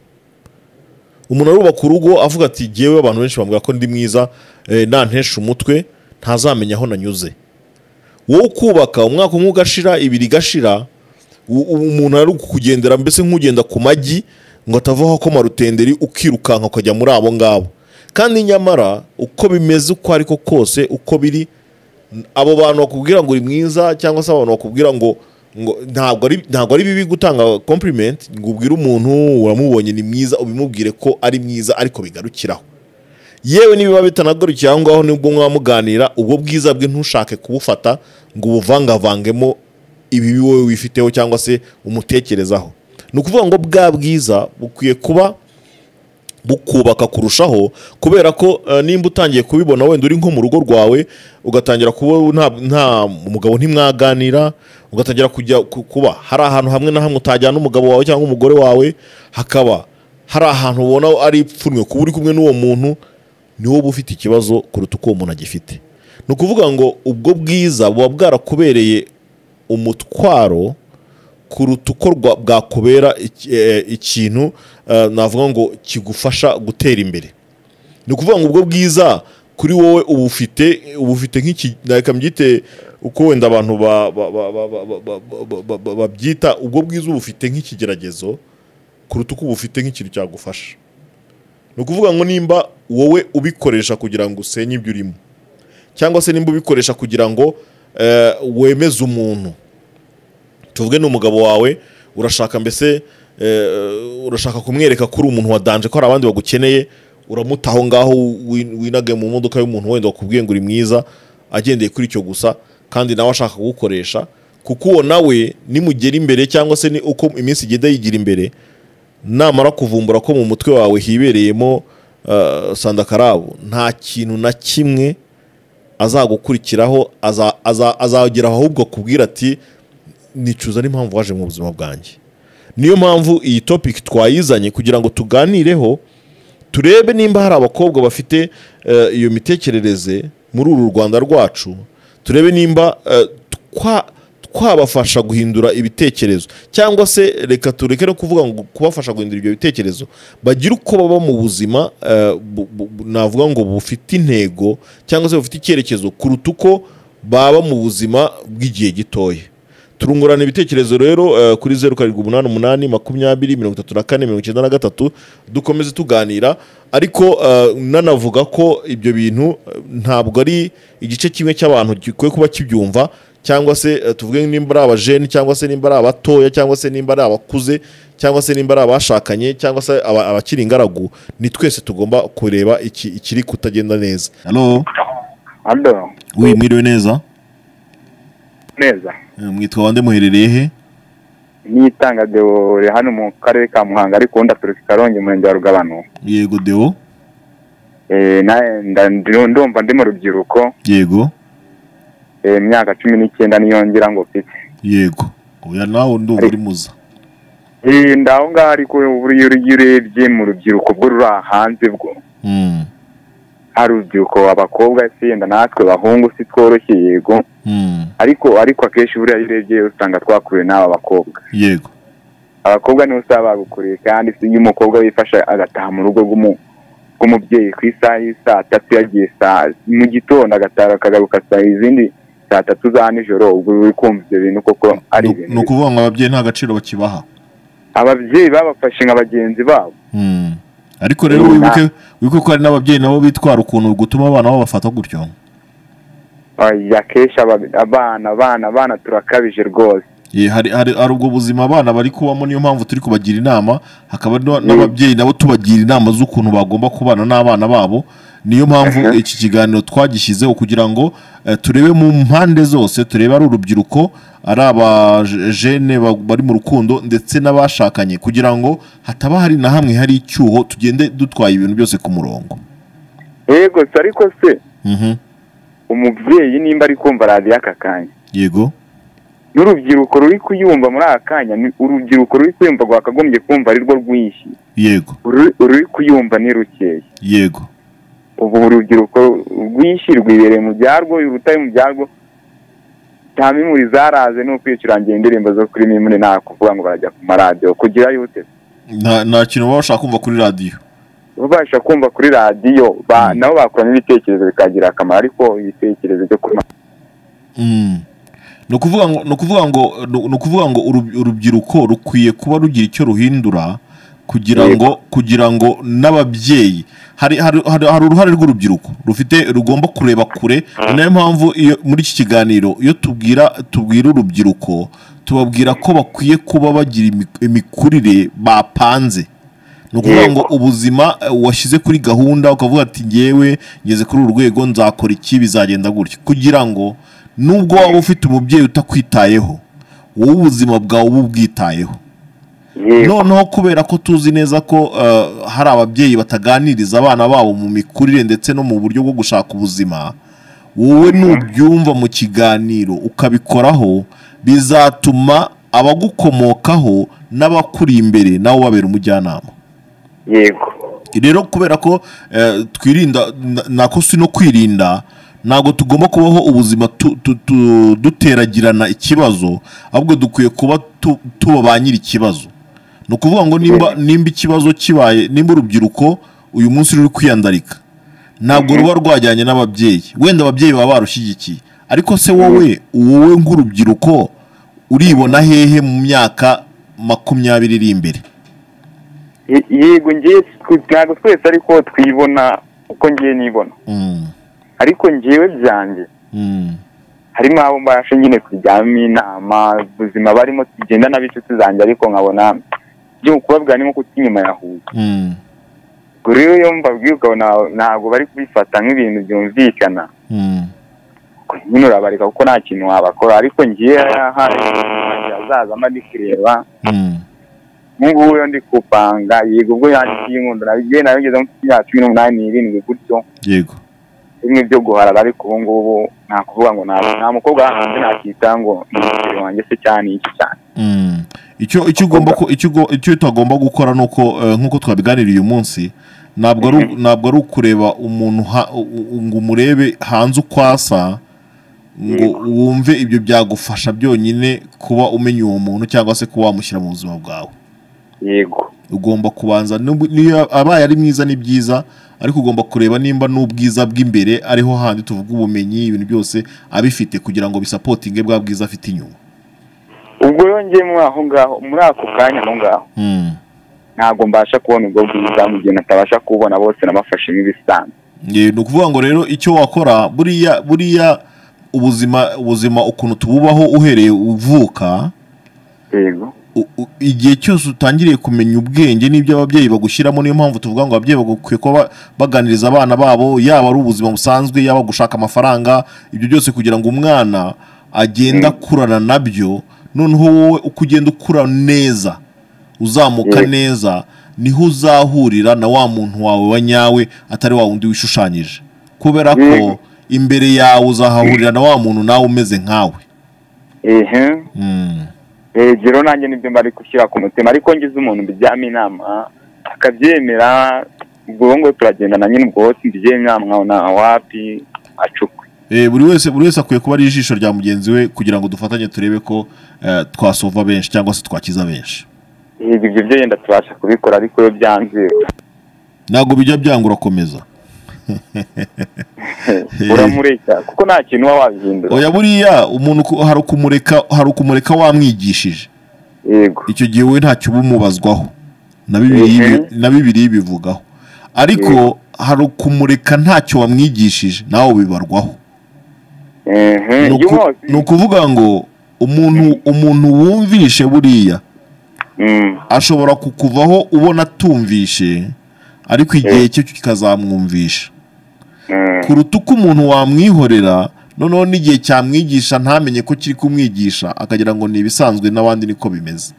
umuntu arubaka urugo avuga ati jyewe abantu benshi bambwira ko ndi mwiza eh, nantesha umutwe ntazamenya aho nanyuze wowe ukubaka umwaka umwe ugashira ibiri igashira u- u- umuntu ari kukugendera mbese nk'ugenda ku magi ngo atavaho akoma rutenderi ukirukanka ukajya muri abo ngabo kandi nyamara uko bimeze uko ariko kose uko biri abo bantu bakubwira ngo uri mwiza cyangwa se abantu bakubwira ngo ngo ntabwo ari ntabwo ari bibi gutanga compliment ngo ubwire umuntu uramubonye ni mwiza ubimubwire ko ari mwiza ariko bigarukiraho yewe nibiba bitanagarukiye aho ngaho nibwo mwaba muganira ubwo bwiza bwe ntushake kubufata ngo ubuvangavangemo ibibi wowe wifiteho cyangwa se umutekerezaho ni ukuvuga ngo bwa bwiza bukwiye kuba bukubaka kurushaho kubera ko eh, nimba utangiye kubibona wenda uri nko mu rugo rwawe ugatangira kuba nta, nta umugabo ntimwaganira ugatangira kujya ku- kuba hari ahantu hamwe na hamwe utajyana umugabo wawe cyangwa umugore wawe hakaba hari ahantu ubona ari ipfunwe kuba uri kumwe n'uwo muntu ni wowe uba ufite ikibazo kuruta uko uwo muntu agifite ni ukuvuga ngo ubwo bwiza buba bwarakubereye umutwaro kuruta uko rwa- bwakubera iki- eh, ikintu eh, navuga ngo kigufasha gutera imbere ni ukuvuga ngo ubwo bwiza kuri wowe uba ufite uba ufite nk'iki reka mbyite uko wenda abantu ba- ba- ba- ba- ba- ba- ba- ba- ba- ba- babyita ubwo bwiza uba ufite nk'ikigeragezo kuruta uko uba ufite nk'ikintu cyagufasha ni ukuvuga ngo nimba wowe ubikoresha kugira ngo usenye ibyo urimo cyangwa se nimba ubikoresha kugira ngo eh, wemeze umuntu tuvuge ni umugabo wawe urashaka mbese eh, urashaka kumwereka ko uri umuntu wadanje ko hari abandi bagukeneye uramuta aho ngaho wi- winage mu modoka y'umuntu wenda wakubwiye ngo uri mwiza agendeye kuri icyo gusa kandi nawe ashaka kugukoresha kuko uwo nawe nimugera imbere cyangwa se ni uko iminsi igenda yigira imbere namara kuvumbura ko mu mutwe wawe hibereyemo eh, sandakarabu nta kintu na kimwe azagukurikiraho aza- aza- azagera ahubwo akubwira ati nicuza n'impamvu waje mu buzima bwanjye niyo mpamvu iyi topic twayizanye kugira ngo tuganireho turebe nimba hari abakobwa bafite eh, iyo mitekerereze muri uru rwanda rwacu turebe nimba eh, twa- twabafasha guhindura ibitekerezo cyangwa se reka tureke no kuvuga ngo kubafasha guhindura ibyo bitekerezo bagire uko baba mu buzima eh, bu- bu- bu- navuga ngo bufite intego cyangwa se bufite icyerekezo kuruta uko baba mu buzima bw'igihe gitoya turungurana ibitekerezo rero eh, kuri zeru karindwi umunani umunani makumyabiri mirongo itatu na kane mirongo icyenda na gatatu dukomeze tuganira ariko eh, nanavuga ko ibyo bintu eh, ntabwo ari igice kimwe cy'abantu gikwiye kuba kibyumva cyangwa se eh, tuvuge nimba ari abajeni cyangwa se nimba ari abatoya cyangwa se nimba ari abakuze cyangwa se nimba ari abashakanye cyangwa se aba- abakiri ingaragu ni twese tugomba kureba iki- ikiri kutagenda neza halo Alo, mwiriwe neza neza. mwitwa bande muherereye he Nitanga Deo uri hano mu karere ka Muhanga ariko undi aturuka i Karongi umurenge wa Rugabano. yego deo Eh, na- nda- ndi- Ndumva ndi mu rubyiruko yego eh, imyaka cumi n'icyenda niyo ngira ngo mfite. yego oya nawe ndumva uri muza Eh, Ndaho ngaho ariko buriya iyo urebye mu rubyiruko bwo ruri aha hanze bwo Mm, hari urubyiruko abakobwa se yenda natwe bahungu si tworoshye yego mm, ariko ariko akenshi buriya iyo urebye usanga twakuwe n'aba bakobwa yego abakobwa nibo usaba bagukoreye kandi si iyo umukobwa wifasha agataha mu rugo rw'umu- rw'umubyeyi ku isaha y'i saa tatu yagiye saa mu gitondo agataha akagaruka saa izindi saa tatu za nijoro ubwo uri kumva ibyo bintu koko ari Ni- ni ibintu ukuvuga ngo ababyeyi nta gaciro bakibaha ababyeyi babafashe nka bagenzi babo Mm, ariko rero Nta- wibuke wibuke ko hari n'ababyeyi nabo bitwara ukuntu gutuma abana babo bafata gutyo oya akenshi aba- abana abana abana turakabije rwose Ye, hari hari hari ubwo buzima abana bari kubamo niyo mpamvu turi kubagira inama hakaba no- n'ababyeyi nabo tubagira inama z'ukuntu bagomba kubana n'abana babo niyo mpamvu Mhm. iki kiganiro twagishyizeho kugira ngo eh, turebe mu mpande zose turebe ari urubyiruko ari abajene ba- bari mu rukundo ndetse n'abashakanye kugira ngo hataba hari na hamwe hari icyuho tugende dutwaye ibintu byose ku murongo yego se ariko se Mhm. umubyeyi nimba ari kumva radiyo aka kanya yego n'urubyiruko ruri kuyumva muri aka kanya ni urubyiruko ruri kuyumva rwakagombye kumva ari rwo rwinshi yego Uru- ururi kuyumva ni rukeya yego ubu urubyiruko rwinshi rwibereye mu byarwo urutari mu byarwo nta mimuri zaraze ni ukwicurangira indirimbo zo kuri mimuri nta kuvuga ngo barajya ku maradiyo kugira yute nta nta kintu baba bashaka kumva kuri radiyo babasha kumva kuri radiyo ba- nabo bakuramo ibitekerezo bikagira akamaro ariko ibitekerezo byo kuma Mm. ni ukuvuga ngo ni ukuvuga ngo ni ukuvuga ngo urub- urubyiruko rukwiye kuba rugira icyo ruhindura kugira Yego. ngo kugira ngo n'ababyeyi hari hari hari hari uruhare rw'urubyiruko rufite rugomba kureba kure ni nayo mpamvu iyo muri iki kiganiro iyo tubwira tubwira urubyiruko tubabwira ko bakwiye kuba bagira imi- imikurire bapanze ni ukuvuga Yego. ngo ubuzima eh, washyize kuri gahunda ukavuga ati ngewe ngeze kuri uru rwego nzakora iki bizagenda gutya kugira ngo nubwo waba ufite umubyeyi utakwitayeho wowe ubuzima bwawe uba ubwitayeho yewe noneho kubera ko tuzi neza ko eh, hari ababyeyi bataganiriza abana babo mu mikurire ndetse no mu buryo bwo gushaka ubuzima wowe nubyumva mu kiganiro ukabikoraho bizatuma abagukomokaho n'abakuri imbere nawe ubabera umujyanama yego rero kubera ko eh, twirinda na- nako si no kwirinda ntabwo tugomba kubaho ubuzima tu- tu- tu- duteragirana ikibazo ahubwo dukwiye kuba tu- tuba ba nyiri ikibazo ni ukuvuga ngo nimba nimba ikibazo kibaye nimba urubyiruko uyu munsi ruri kwiyandarika ntabwo ruba rwajyanye n'ababyeyi wenda ababyeyi baba barushyigikiye ariko se wowe wowe nk'urubyiruko uribona hehe mu myaka makumyabiri iri imbere Ye- yego ngewe twe- ntabwo twese ariko twibona uko ngewe nibona Mm, ariko ngewe byanjye mm. harimo abo mbasha nyine kujyamo inama ubuzima barimo tugenda n'ab'inshuti zanjye ariko nkabona byo kubabwira ni nko kuta inyuma ya huye Mm, ubwo rero iyo mbabwiye ukabona ntabwo bari kubifata nk'ibintu byumvikana mm, Ubwo nyine urabareka kuko nta kintu wabakora ariko ngiye hari azazamo ndi kureba mm, nk'ubu yo ndi kupanga yego ubwo yandikiye inkundo nabigiye nayo ngeze mu myaka cumi n'umunani irindwi gutyo yego bimwe byo guharara ariko ubu ngubu nta kuvuga ngo nta nta mukobwa hanze nakita ngo ni umukiriya wanjye se cyane ni iki cyane Mm. icyo icyo ugomba ko- icyo ugo- icyo utagomba gukora ni uko eh, nk'uko twabiganiriye uyu munsi ntabwo ari ntabwo ari ukureba umuntu ha- u- u- ngo umurebe hanze uko asa ngo wumve ibyo byagufasha byonyine kuba umenya uwo muntu cyangwa se kuba wamushyira mu buzima bwawe yego ugomba kubanza nubwo- niyo abaye ari mwiza ni byiza ariko ugomba kureba nimba n'ubwiza bw'imbere ariho handi tuvuga ubumenyi ibintu byose abifite kugira ngo bisapotinge bwa bwiza afite inyuma ubwo yongeye muri aho ngaho muri ako kanya aho ngaho Mm. ntabwo mbasha kubona ubwo bwiza mu gihe natabasha kububona bose nabafashe nk'ibisanzwe Ye, ni ukuvuga ngo rero icyo wakora buriya buriya ubuzima ubuzima ukuntu tububaho uhereye uvuka yego u- u- igihe cyose utangiriye kumenya ubwenge n'ibyo ababyeyi bagushyiramo niyo mpamvu tuvuga ngo ababyeyi bakwiye kuba ba- baganiriza abana babo yaba ari ubuzima busanzwe yaba gushaka amafaranga ibyo byose kugira ngo umwana agende akurana nabyo noneho wowe uko ugenda ukura neza uzamuka Mm. neza niho uzahurira na wa muntu wawe wa nyawe atari wa wundi wishushanyije kubera ko imbere yawe uzahahurira na wa muntu nawe umeze nkawe ehe Mm. rero nanjye nibyo mbari gushyira ku mutima ariko ngize umuntu mbijyamo inama akabyemera ubwo ubu ngubu turagendana nyine ubwo hose mbijyemo inama nkabona wapi acukwe Eh, buri wese buri wese akwiye kuba ari ijisho rya mugenzi we kugira ngo dufatanye turebe ko eh, twasova benshi cyangwa se twakiza benshi yego ibyo byo yenda tubasha kubikora ariko iyo byanze ntabwo bijya byanga urakomeza uramureka kuko nta kintu uba wabihindura oya buriya umuntu ku- hari ukumureka hari ukumureka wamwigishije yego icyo gihe wowe ntacyo uba umubazwaho na bibiri Mhm. ibi- na bibiri bivugaho ariko hari ukumureka ntacyo wamwigishije nawe bibarwaho ehe Ni uku- yose ni ukuvuga ngo umuntu umuntu wumvishe buriya Mm, ashobora kukuvaho ubona atumvishe ariko igihe cye kikazamwumvisha mm, kuruta uko umuntu wamwihorera noneho n'igihe cyamwigisha ntamenye ko kiri kumwigisha akagira ngo ni ibisanzwe n'abandi niko bimeze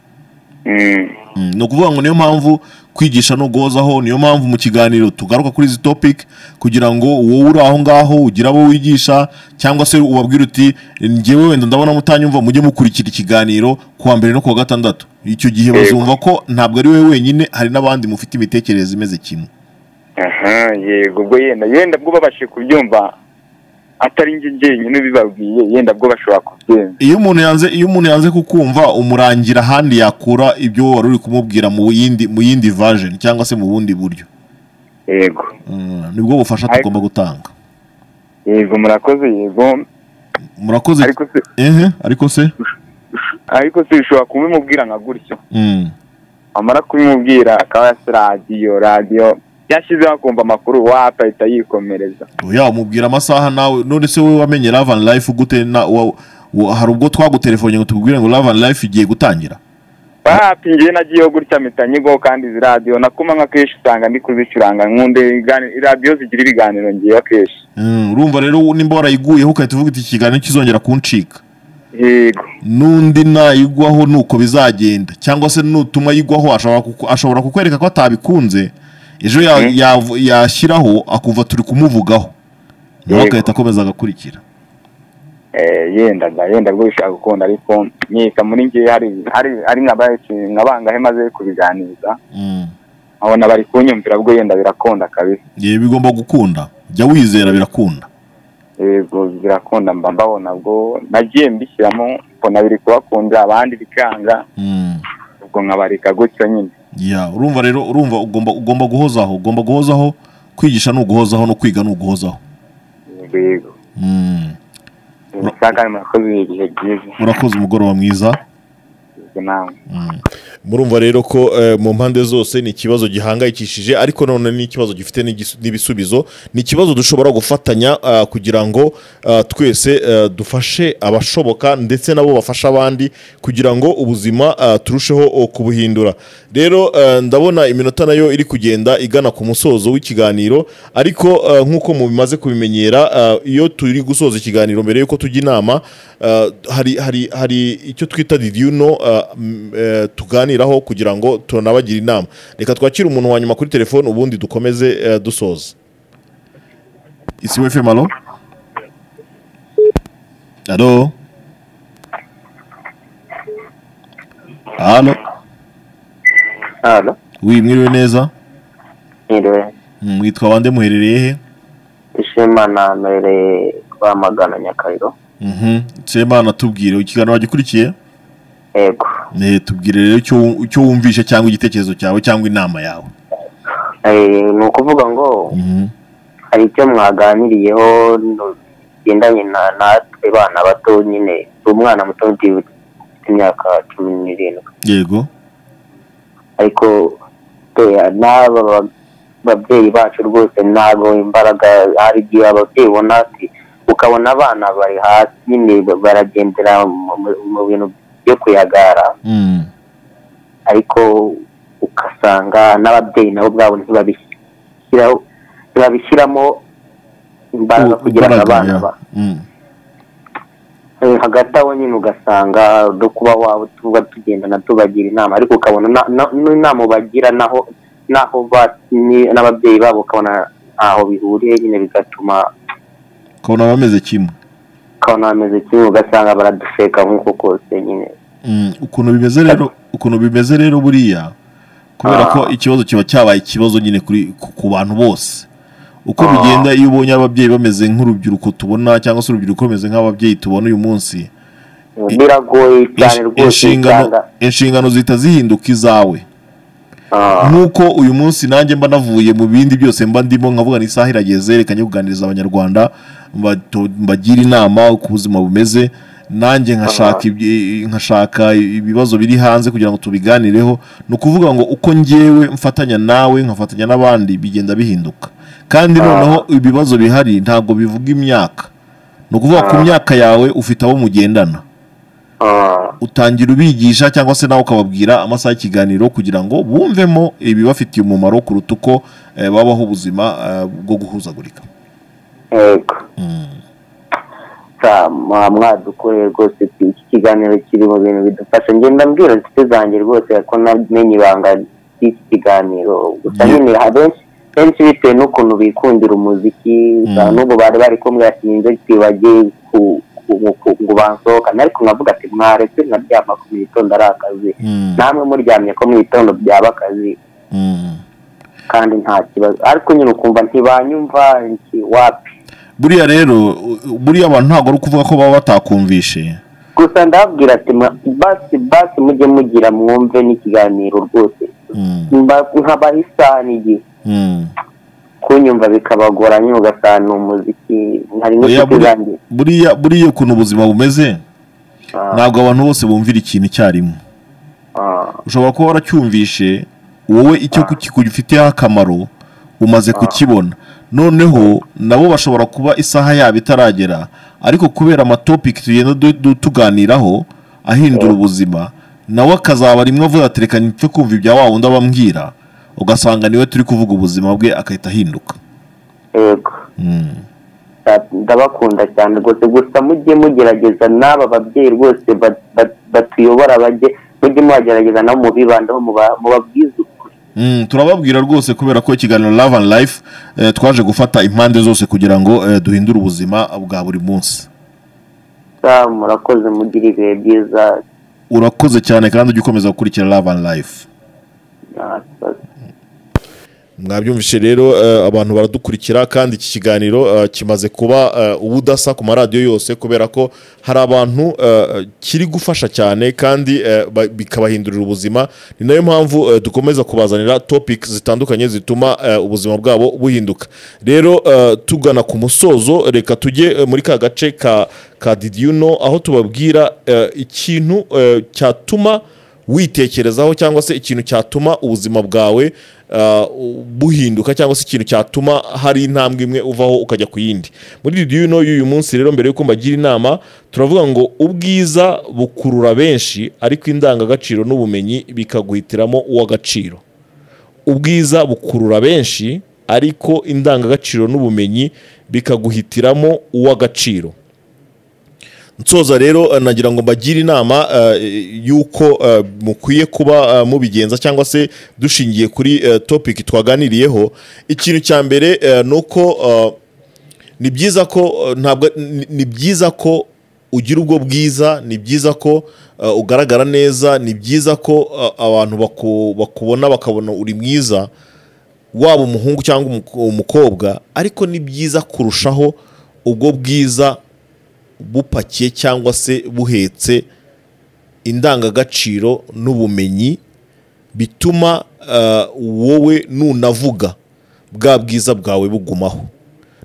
mm. Mm, ni ukuvuga ngo niyo mpamvu kwigisha ntugozaho niyo mpamvu mu kiganiro tugaruka kuri izi topic kugira ngo wowe uri aho ngaho ugire abo wigisha cyangwa se ubabwire uti ngewe wenda ndabona mutanyumva mujye mukurikira ikiganiro ku wa mbere no ku wa gatandatu icyo gihe Yego. bazumva ko ntabwo ari wowe wenyine hari n'abandi mufite imitekerereze imeze kimwe aha yego ubwo yenda yenda bwo babashe kubyumva atari njye jyenyine ubibabwiye yenda bwo bashobora kubyumva iyo umuntu yanze iyo umuntu yanze kukumva umurangira ahandi yakura ibyo wari uri kumubwira mu yindi mu yindi version cyangwa se mu bundi buryo yego Mm, nibwo bufasha tugomba gutanga yego murakoze yego murakoze ariko se ehe ariko se ariko se ushobora kubimubwira nka gutyo Mm. amara kubimubwira akaba yase radiyo radiyo yashyizeho akumva amakuru wapa ahita yikomereza oya umubwira amasaha nawe none se wowe wamenye Love and Life gute na wa- wa- hari ubwo twagutelefone ngo tukubwire ngo Love and Life igiye gutangira wapa njyewe nagiyeho gutya mpita nyigaho kandi izi radiyo nakuma nka kenshi usanga ndi kuzicuranga nkunde ibiganiro- radiyo zigira ibiganiro ngewe akenshi Mm, urumva rero nimba warayiguyeho ugahita uvuga uti ikiganiro kizongera kuncika yego n'undi nayigwaho nuko bizagenda cyangwa se nutuma yigwaho ashobora kuku- ashobora kukwereka ko atabikunze ejo ya- Mm. yavu- yashyiraho akuva turi kumuvugaho nawe Yego. agahita akomeza agakurikira Eh, yendaga yenda rwo bishaka gukunda ariko nyita muri ngewe hari hari hari nkabaye nkabangahe maze kubiganiza Mm. abona bari kunyumvira bwo yenda birakunda kabisa Ye, bigomba gukunda jya wizera birakunda yego birakunda mba mbabona bwo nagiye mbishyiramo mbona biri kubakunda abandi bikanga Mm. ubwo nkabarika gutyo nyine ya urumva rero urumva ugomba ugomba guhozaho ugomba guhozaho kwigisha ni uguhozaho no kwiga ni uguhozaho Yego, yego Mm. ushaka murakoze ibihe byiza urakoze umugoroba mwiza yego nawe murumva rero ko eh, mu mpande zose ni ikibazo gihangayikishije ariko none ni ikibazo gifite n'igisu- n'ibisubizo ni ikibazo dushobora gufatanya ah, kugira ngo ah, twese eh, dufashe abashoboka ndetse nabo bafasha abandi kugira ngo ubuzima ah, turusheho oh, kubuhindura rero eh, ndabona iminota nayo iri kugenda igana ku musozo w'ikiganiro ariko eh, nk'uko mubimaze kubimenyera eh, iyo turi gusoza ikiganiro mbere y'uko tujya inama eh, hari hari hari icyo twita didiyuno tuganiraho kugira ngo tunabagira inama reka twakire umuntu wa nyuma kuri telefone ubundi dukomeze eh, dusoza isi wefe malo alo alo hano wi mwiriwe neza Ntiriwe Mm, mwitwa bande muherereye he ishema nambereye rwamagana nyakariro Mhm. semana tubwire ikiganiro wagikurikiye yego Eh, tubwire rero icyo wum- icyo wumvishe cyangwa igitekerezo cyawe cyangwa inama yawe Eh, ni ukuvuga ngo Mhm. hari icyo mwaganiriyeho no- bigendanye na- natwe bana bato nyine si umwana muto ndi- ufite imyaka cumi n'irindwi yego ariko eh, n'aba ba- babyeyi bacu rwose ntabwo imbaraga hari igihe ababyeyi ubona ati ukabona abana bari hasi nyine baragendera mu- mu- mu bintu byo kuyagara Mm. ariko ugasanga n'ababyeyi nabo ubwabo ntibabishyiraho ntibabishyiramo imbaraga kugira ngo Imbaraga, abana ya. ba- Mm. Eh, hagati aho nyine ugasanga no kuba waba tuba tugendana tubagira inama ariko ukabona na- na- n'inama ubagira naho naho ba- ni- n'ababyeyi babo ukabona ntaho bihuriye nyine bigatuma ukabona bameze kimwe ukabona bameze kimwe ugasanga baradusheka nk'uko kose nyine Mm, ukuntu bimeze rero ukuntu bimeze rero buriya kubera Ah. ko ikibazo kiba cyabaye ikibazo nyine kuri ku- ku bantu bose uko Ah. bigenda iyo ubonye ababyeyi bameze nk'urubyiruko tubona cyangwa se urubyiruko rumeze nk'ababyeyi tubona uyu munsi biragoye cyane insh- rwose inshingano usanga inshingano zihita zihinduka izawe Ah. nk'uko uyu munsi nanjye mba navuye mu bindi byose mba ndimo nkavuga isaha irageze reka njye kuganiriza abanyarwanda mbato- mbagire inama uko ubuzima bumeze nanjye nkashaka ibyi- nkashaka ibibazo biri hanze kugira ngo tubiganireho ni ukuvuga ngo uko ngewe mfatanya nawe nkafatanya n'abandi bigenda bihinduka kandi noneho ibibazo bihari ntabwo bivuga imyaka ni ukuvuga ku myaka yawe ufite abo mugendana ah, utangira ubigisha cyangwa se nawe ukababwira amasaha y'ikiganiro kugira ngo bumvemo ibibafitiye umumaro kuruta uko eh, babaho ubuzima eh, bwo guhuzagurika yego sa mwa- mwadukoreye rwose iki iki kiganiro kiri mu bintu bidufasha njye ndabwira inshuti zanjye rwose ko namenye ibanga ry'iki kiganiro gusa Ye- nyine hari benshi benshi bitewe n'ukuntu bikundira umuziki za Mm. n'ubwo bari bari kumwe yashinze twibagiye ku- ku- ku- ngo bansohokane ariko nkavuga ati mwaretse nkaryama ko mu gitondo ari akazi Mm. namwe muryamye ko mu gitondo byaba akazi Mm. kandi nta kibazo ariko nyine ukumva ntibanyumva nti wapi buriya rero u- buriya abantu ntabwo ari ukuvuga ko baba batakumvishe gusa ndababwira ati mwa- basi basi mujye mugira mwumve n'ikiganiro rwose Mm. Mba- nkabaha isaha n'igihe Mm. kunyumva bikabagora nyine ugasanga ni umuziki hari Oya, n'inshuti buri- zanjye buriya buriya ukuntu ubuzima bumeze Ah, ntabwo abantu bose bumvira ikintu icyarimwe ah, ushobora kuba waracyumvishe wowe icyo kuki- kugifiteho akamaro umaze kukibona noneho nabo bashobora kuba isaha yabo itaragera ariko kubera amatopiki tugenda du- du- tuganiraho ahindura ubuzima nawe akazaba rimwe avuga ati reka mpfe kumva ibya wa wundi abambwira ugasanga niwe turi kuvuga ubuzima bwe agahita ahinduka yego Mm. Sa- ndabakunda cyane rwose gusa mujye mugerageza n'aba babyeyi rwose ba- ba- batuyobora bajye mujye mubagerageza nabo mubibandaho muba- mubabwize ukuri Mm, turababwira rwose kubera ko ikiganiro Love and Life eh, twaje gufata impande zose kugira ngo eh, duhindure ubuzima bwa buri munsi Sa, murakoze mugire ibihe byiza urakoze cyane kandi ujya ukomeza gukurikira love and life nta kibazo. mwabyumvishe rero eh, abantu baradukurikira kandi iki kiganiro eh, kimaze kuba eh, ubudasa ku maradiyo yose kubera ko hari abantu eh, kiri gufasha cyane kandi eh, ba- bikabahindurira ubuzima ni nayo mpamvu eh, dukomeza kubazanira topic zitandukanye zituma eh, ubuzima bwabo buhinduka rero eh, tugana ku musozo reka tujye eh, muri ka gace ka ka did you know aho tubabwira eh, ikintu eh, cyatuma witekerezaho cyangwa se ikintu cyatuma ubuzima bwawe ah, buhinduka cyangwa se ikintu cyatuma hari intambwe imwe uvaho ukajya ku yindi muri radiyo ino y'uyu munsi rero mbere y'uko mbagira inama turavuga ngo ubwiza bukurura benshi ariko indangagaciro n'ubumenyi bikaguhitiramo uw'agaciro ubwiza bukurura benshi ariko indangagaciro n'ubumenyi bikaguhitiramo uw'agaciro nsoza rero eh, nagira ngo mbagire inama eh, y'uko eh, mukwiye kuba eh, mubigenza cyangwa se dushingiye kuri eh, topic twaganiriyeho ikintu cya mbere eh, ni uko eh, ni byiza ko eh, ntabwo ni- ni byiza ko ugira ubwo bwiza ni byiza ko eh, ugaragara neza ni byiza ko eh, abantu baku- bakubona bakabona uri mwiza waba umuhungu cyangwa umuko- umukobwa ariko ni byiza kurushaho ubwo bwiza bupakiye cyangwa se buhetse indangagaciro n'ubumenyi bituma eh, wowe nunavuga bwa bwiza bwawe bugumaho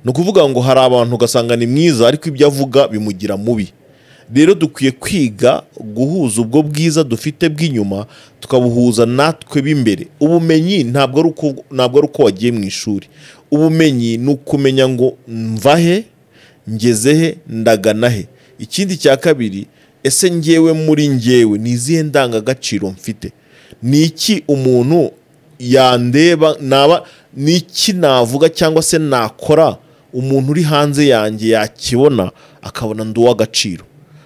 ni ukuvuga ngo hari abantu ugasanga ni mwiza ariko ibyo avuga bimugira mubi rero dukwiye kwiga guhuza ubwo bwiza dufite bw'inyuma tukabuhuza natwe b'imbere ubumenyi ntabwo ari uko ntabwo ari uko wagiye mu ishuri ubumenyi ni ukumenya ngo mvahe ngeze he ndagana he ikindi cya kabiri ese ngewe muri ngewe ni izihe ndangagaciro mfite ni iki umuntu yandeba naba ni iki navuga cyangwa se nakora umuntu uri hanze yanjye yakibona akabona ndi uw'agaciro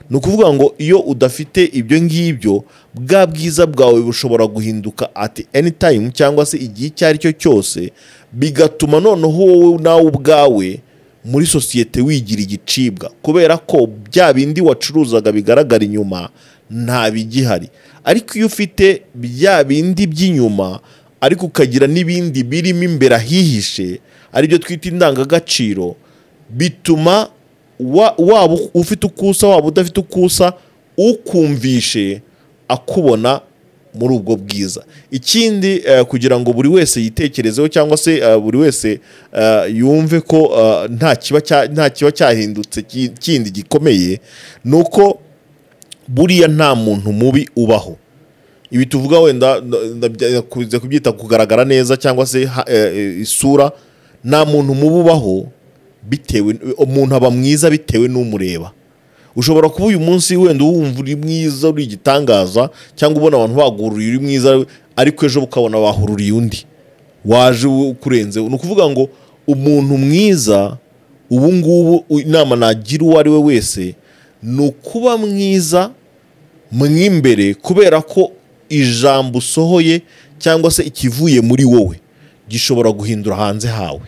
ni ukuvuga ngo iyo udafite ibyo ngibyo bwa bwiza bwawe bushobora guhinduka ati any time cyangwa se igihe icyo ari cyo cyose bigatuma noneho wowe nawe ubwawe muri sosiyete wigira igicibwa kubera ko bya bindi wacuruzaga bigaragara inyuma nta bigihari ariko iyo ufite bya bindi by'inyuma ariko ukagira n'ibindi birimo imbere ahihishe aribyo twita indangagaciro bituma wa- waba ufite ukusa waba udafite ukusa ukumvishe akubona muri ubwo bwiza ikindi eh, kugira ngo buri wese yitekerezeho cyangwa se eh, buri wese eh, yumve ko eh, nta kiba cya- nta kiba cyahindutse ki- kindi gikomeye ni uko buriya nta muntu mubi ubaho ibi tuvuga wenda ndakunze kubyita kugaragara neza cyangwa se ha- eh, eh, isura nta muntu mubi ubaho bitewe umuntu aba mwiza bitewe n'umureba ushobora kuba uyu munsi wenda wumva uri mwiza uri igitangaza cyangwa ubona abantu bagururiye uri mwiza ariko ejo ukabona bahururiye undi waje u- ukurenze ni ukuvuga ngo umuntu mwiza ubu ngubu u- inama nagira uwo ari we wese ni ukuba mwiza mw'imbere kubera ko ijambo usohoye cyangwa se ikivuye muri wowe gishobora guhindura hanze hawe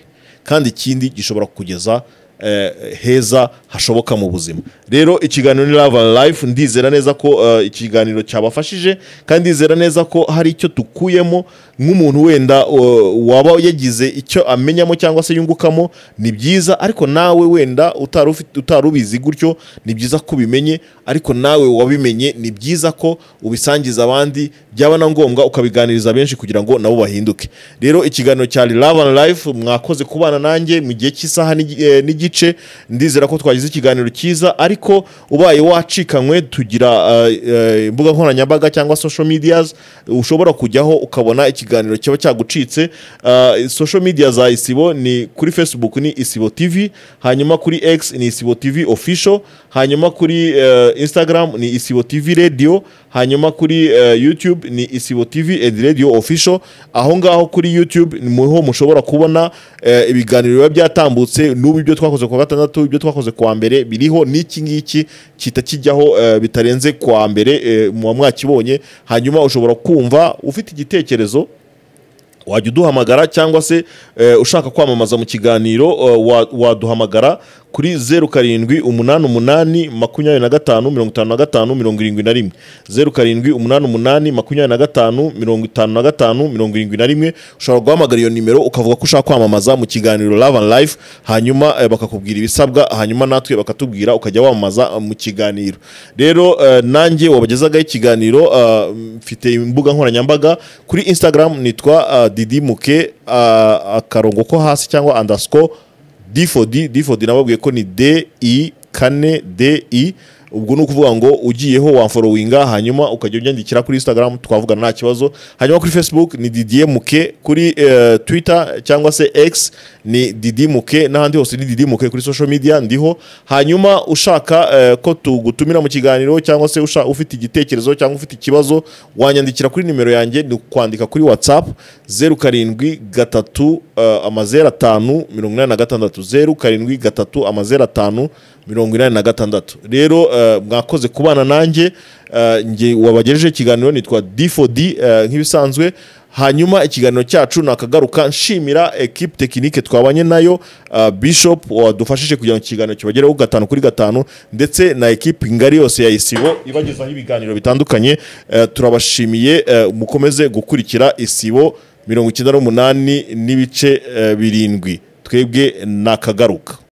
kandi ikindi gishobora kugeza eh, heza hashoboka mu buzima rero ikiganiro ni lava life ndizera neza ko eh, ikiganiro cyabafashije kandi ndizera neza ko hari icyo dukuyemo nk'umuntu wenda eh, waba yagize icyo amenyamo cyangwa se yungukamo ni byiza ariko nawe wenda utari ufite- utari ubizi gutyo ni byiza ko ubimenye ariko nawe wabimenye ni byiza ko ubisangiza abandi byaba na ngombwa ukabiganiriza benshi kugira ngo nabo bahinduke rero ikiganiro cya love and life mwakoze kubana nanjye mu gihe cy'isaha n'igi- eh, n'igice ndizera ko twagize ikiganiro cyiza ariko ubaye wacikanywe tugira eh, eh, imbuga nkoranyambaga cyangwa social medias ushobora kujyaho ukabona ikiganiro kiba cyagucitse Eh, social media za isibo ni kuri facebook ni isibo tv hanyuma kuri x ni isibo tv official hanyuma kuri eh, instagram ni isibo tv radio hanyuma kuri eh, youtube ni isibo tv and radio official aho ngaho kuri youtube ni ho mushobora kubona eh, ibiganiro biba byatambutse n'ubu ibyo twakoze ku wa gatandatu ibyo twakoze ku wa mbere biriho n'iki ngiki kita kijyaho eh, bitarenze ku wa mbere eh, muba mwakibonye hanyuma ushobora kumva ufite igitekerezo wajya uduhamagara cyangwa se eh, ushaka kwamamaza mu kiganiro eh, wa- waduhamagara kuri zeru karindwi umunani umunani makumyabiri na gatanu mirongo itanu na gatanu mirongo irindwi na rimwe zeru karindwi umunani umunani makumyabiri na gatanu mirongo itanu na gatanu mirongo irindwi na rimwe ushobora guhamagara iyo nimero ukavuga ko ushaka kwamamaza mu kiganiro love and life hanyuma eh, bakakubwira ibisabwa hanyuma natwe bakatubwira ukajya wamamaza eh, mu kiganiro rero eh, nanjye wabagezagaho ikiganiro eh, mfite imbuga nkoranyambaga kuri instagram nitwa eh, didi muke eh, akarongo ko hasi cyangwa underscore difodi difodi nababwiye ko ni de i kane de i ubwo ni ukuvuga ngo ugiyeho wamforowinga hanyuma ukajya ubyandikira kuri instagram twavugana nta kibazo hanyuma kuri facebook ni didier muke kuri eh, twitter cyangwa se x ni didi muke n'ahandi hose ni didi muke kuri social media ndiho hanyuma ushaka eh, ko tugutumira mu kiganiro cyangwa se usha- ufite igitekerezo cyangwa ufite ikibazo wanyandikira kuri nimero yanjye ni ukwandika kuri whatsapp zeru karindwi gatatu eh, amazeru atanu mirongo inani na gatandatu zeru karindwi gatatu amazeru atanu mirongo inani na gatandatu rero eh, mwakoze kubana nanjye eh, nge wabagejeje ikiganiro nitwa d4d eh, nk'ibisanzwe hanyuma ikiganiro cyacu nakagaruka nshimira ekipe tekinike twabanye nayo eh, bishop wadufashije kugira ngo ikiganiro kibagereho gatanu kuri gatanu ndetse na ekipe ngari yose ya isibo ibagezaho ibiganiro bitandukanye eh, turabashimiye eh, mukomeze gukurikira isibo mirongo icyenda n'umunani n'ibice eh, birindwi twebwe nakagaruka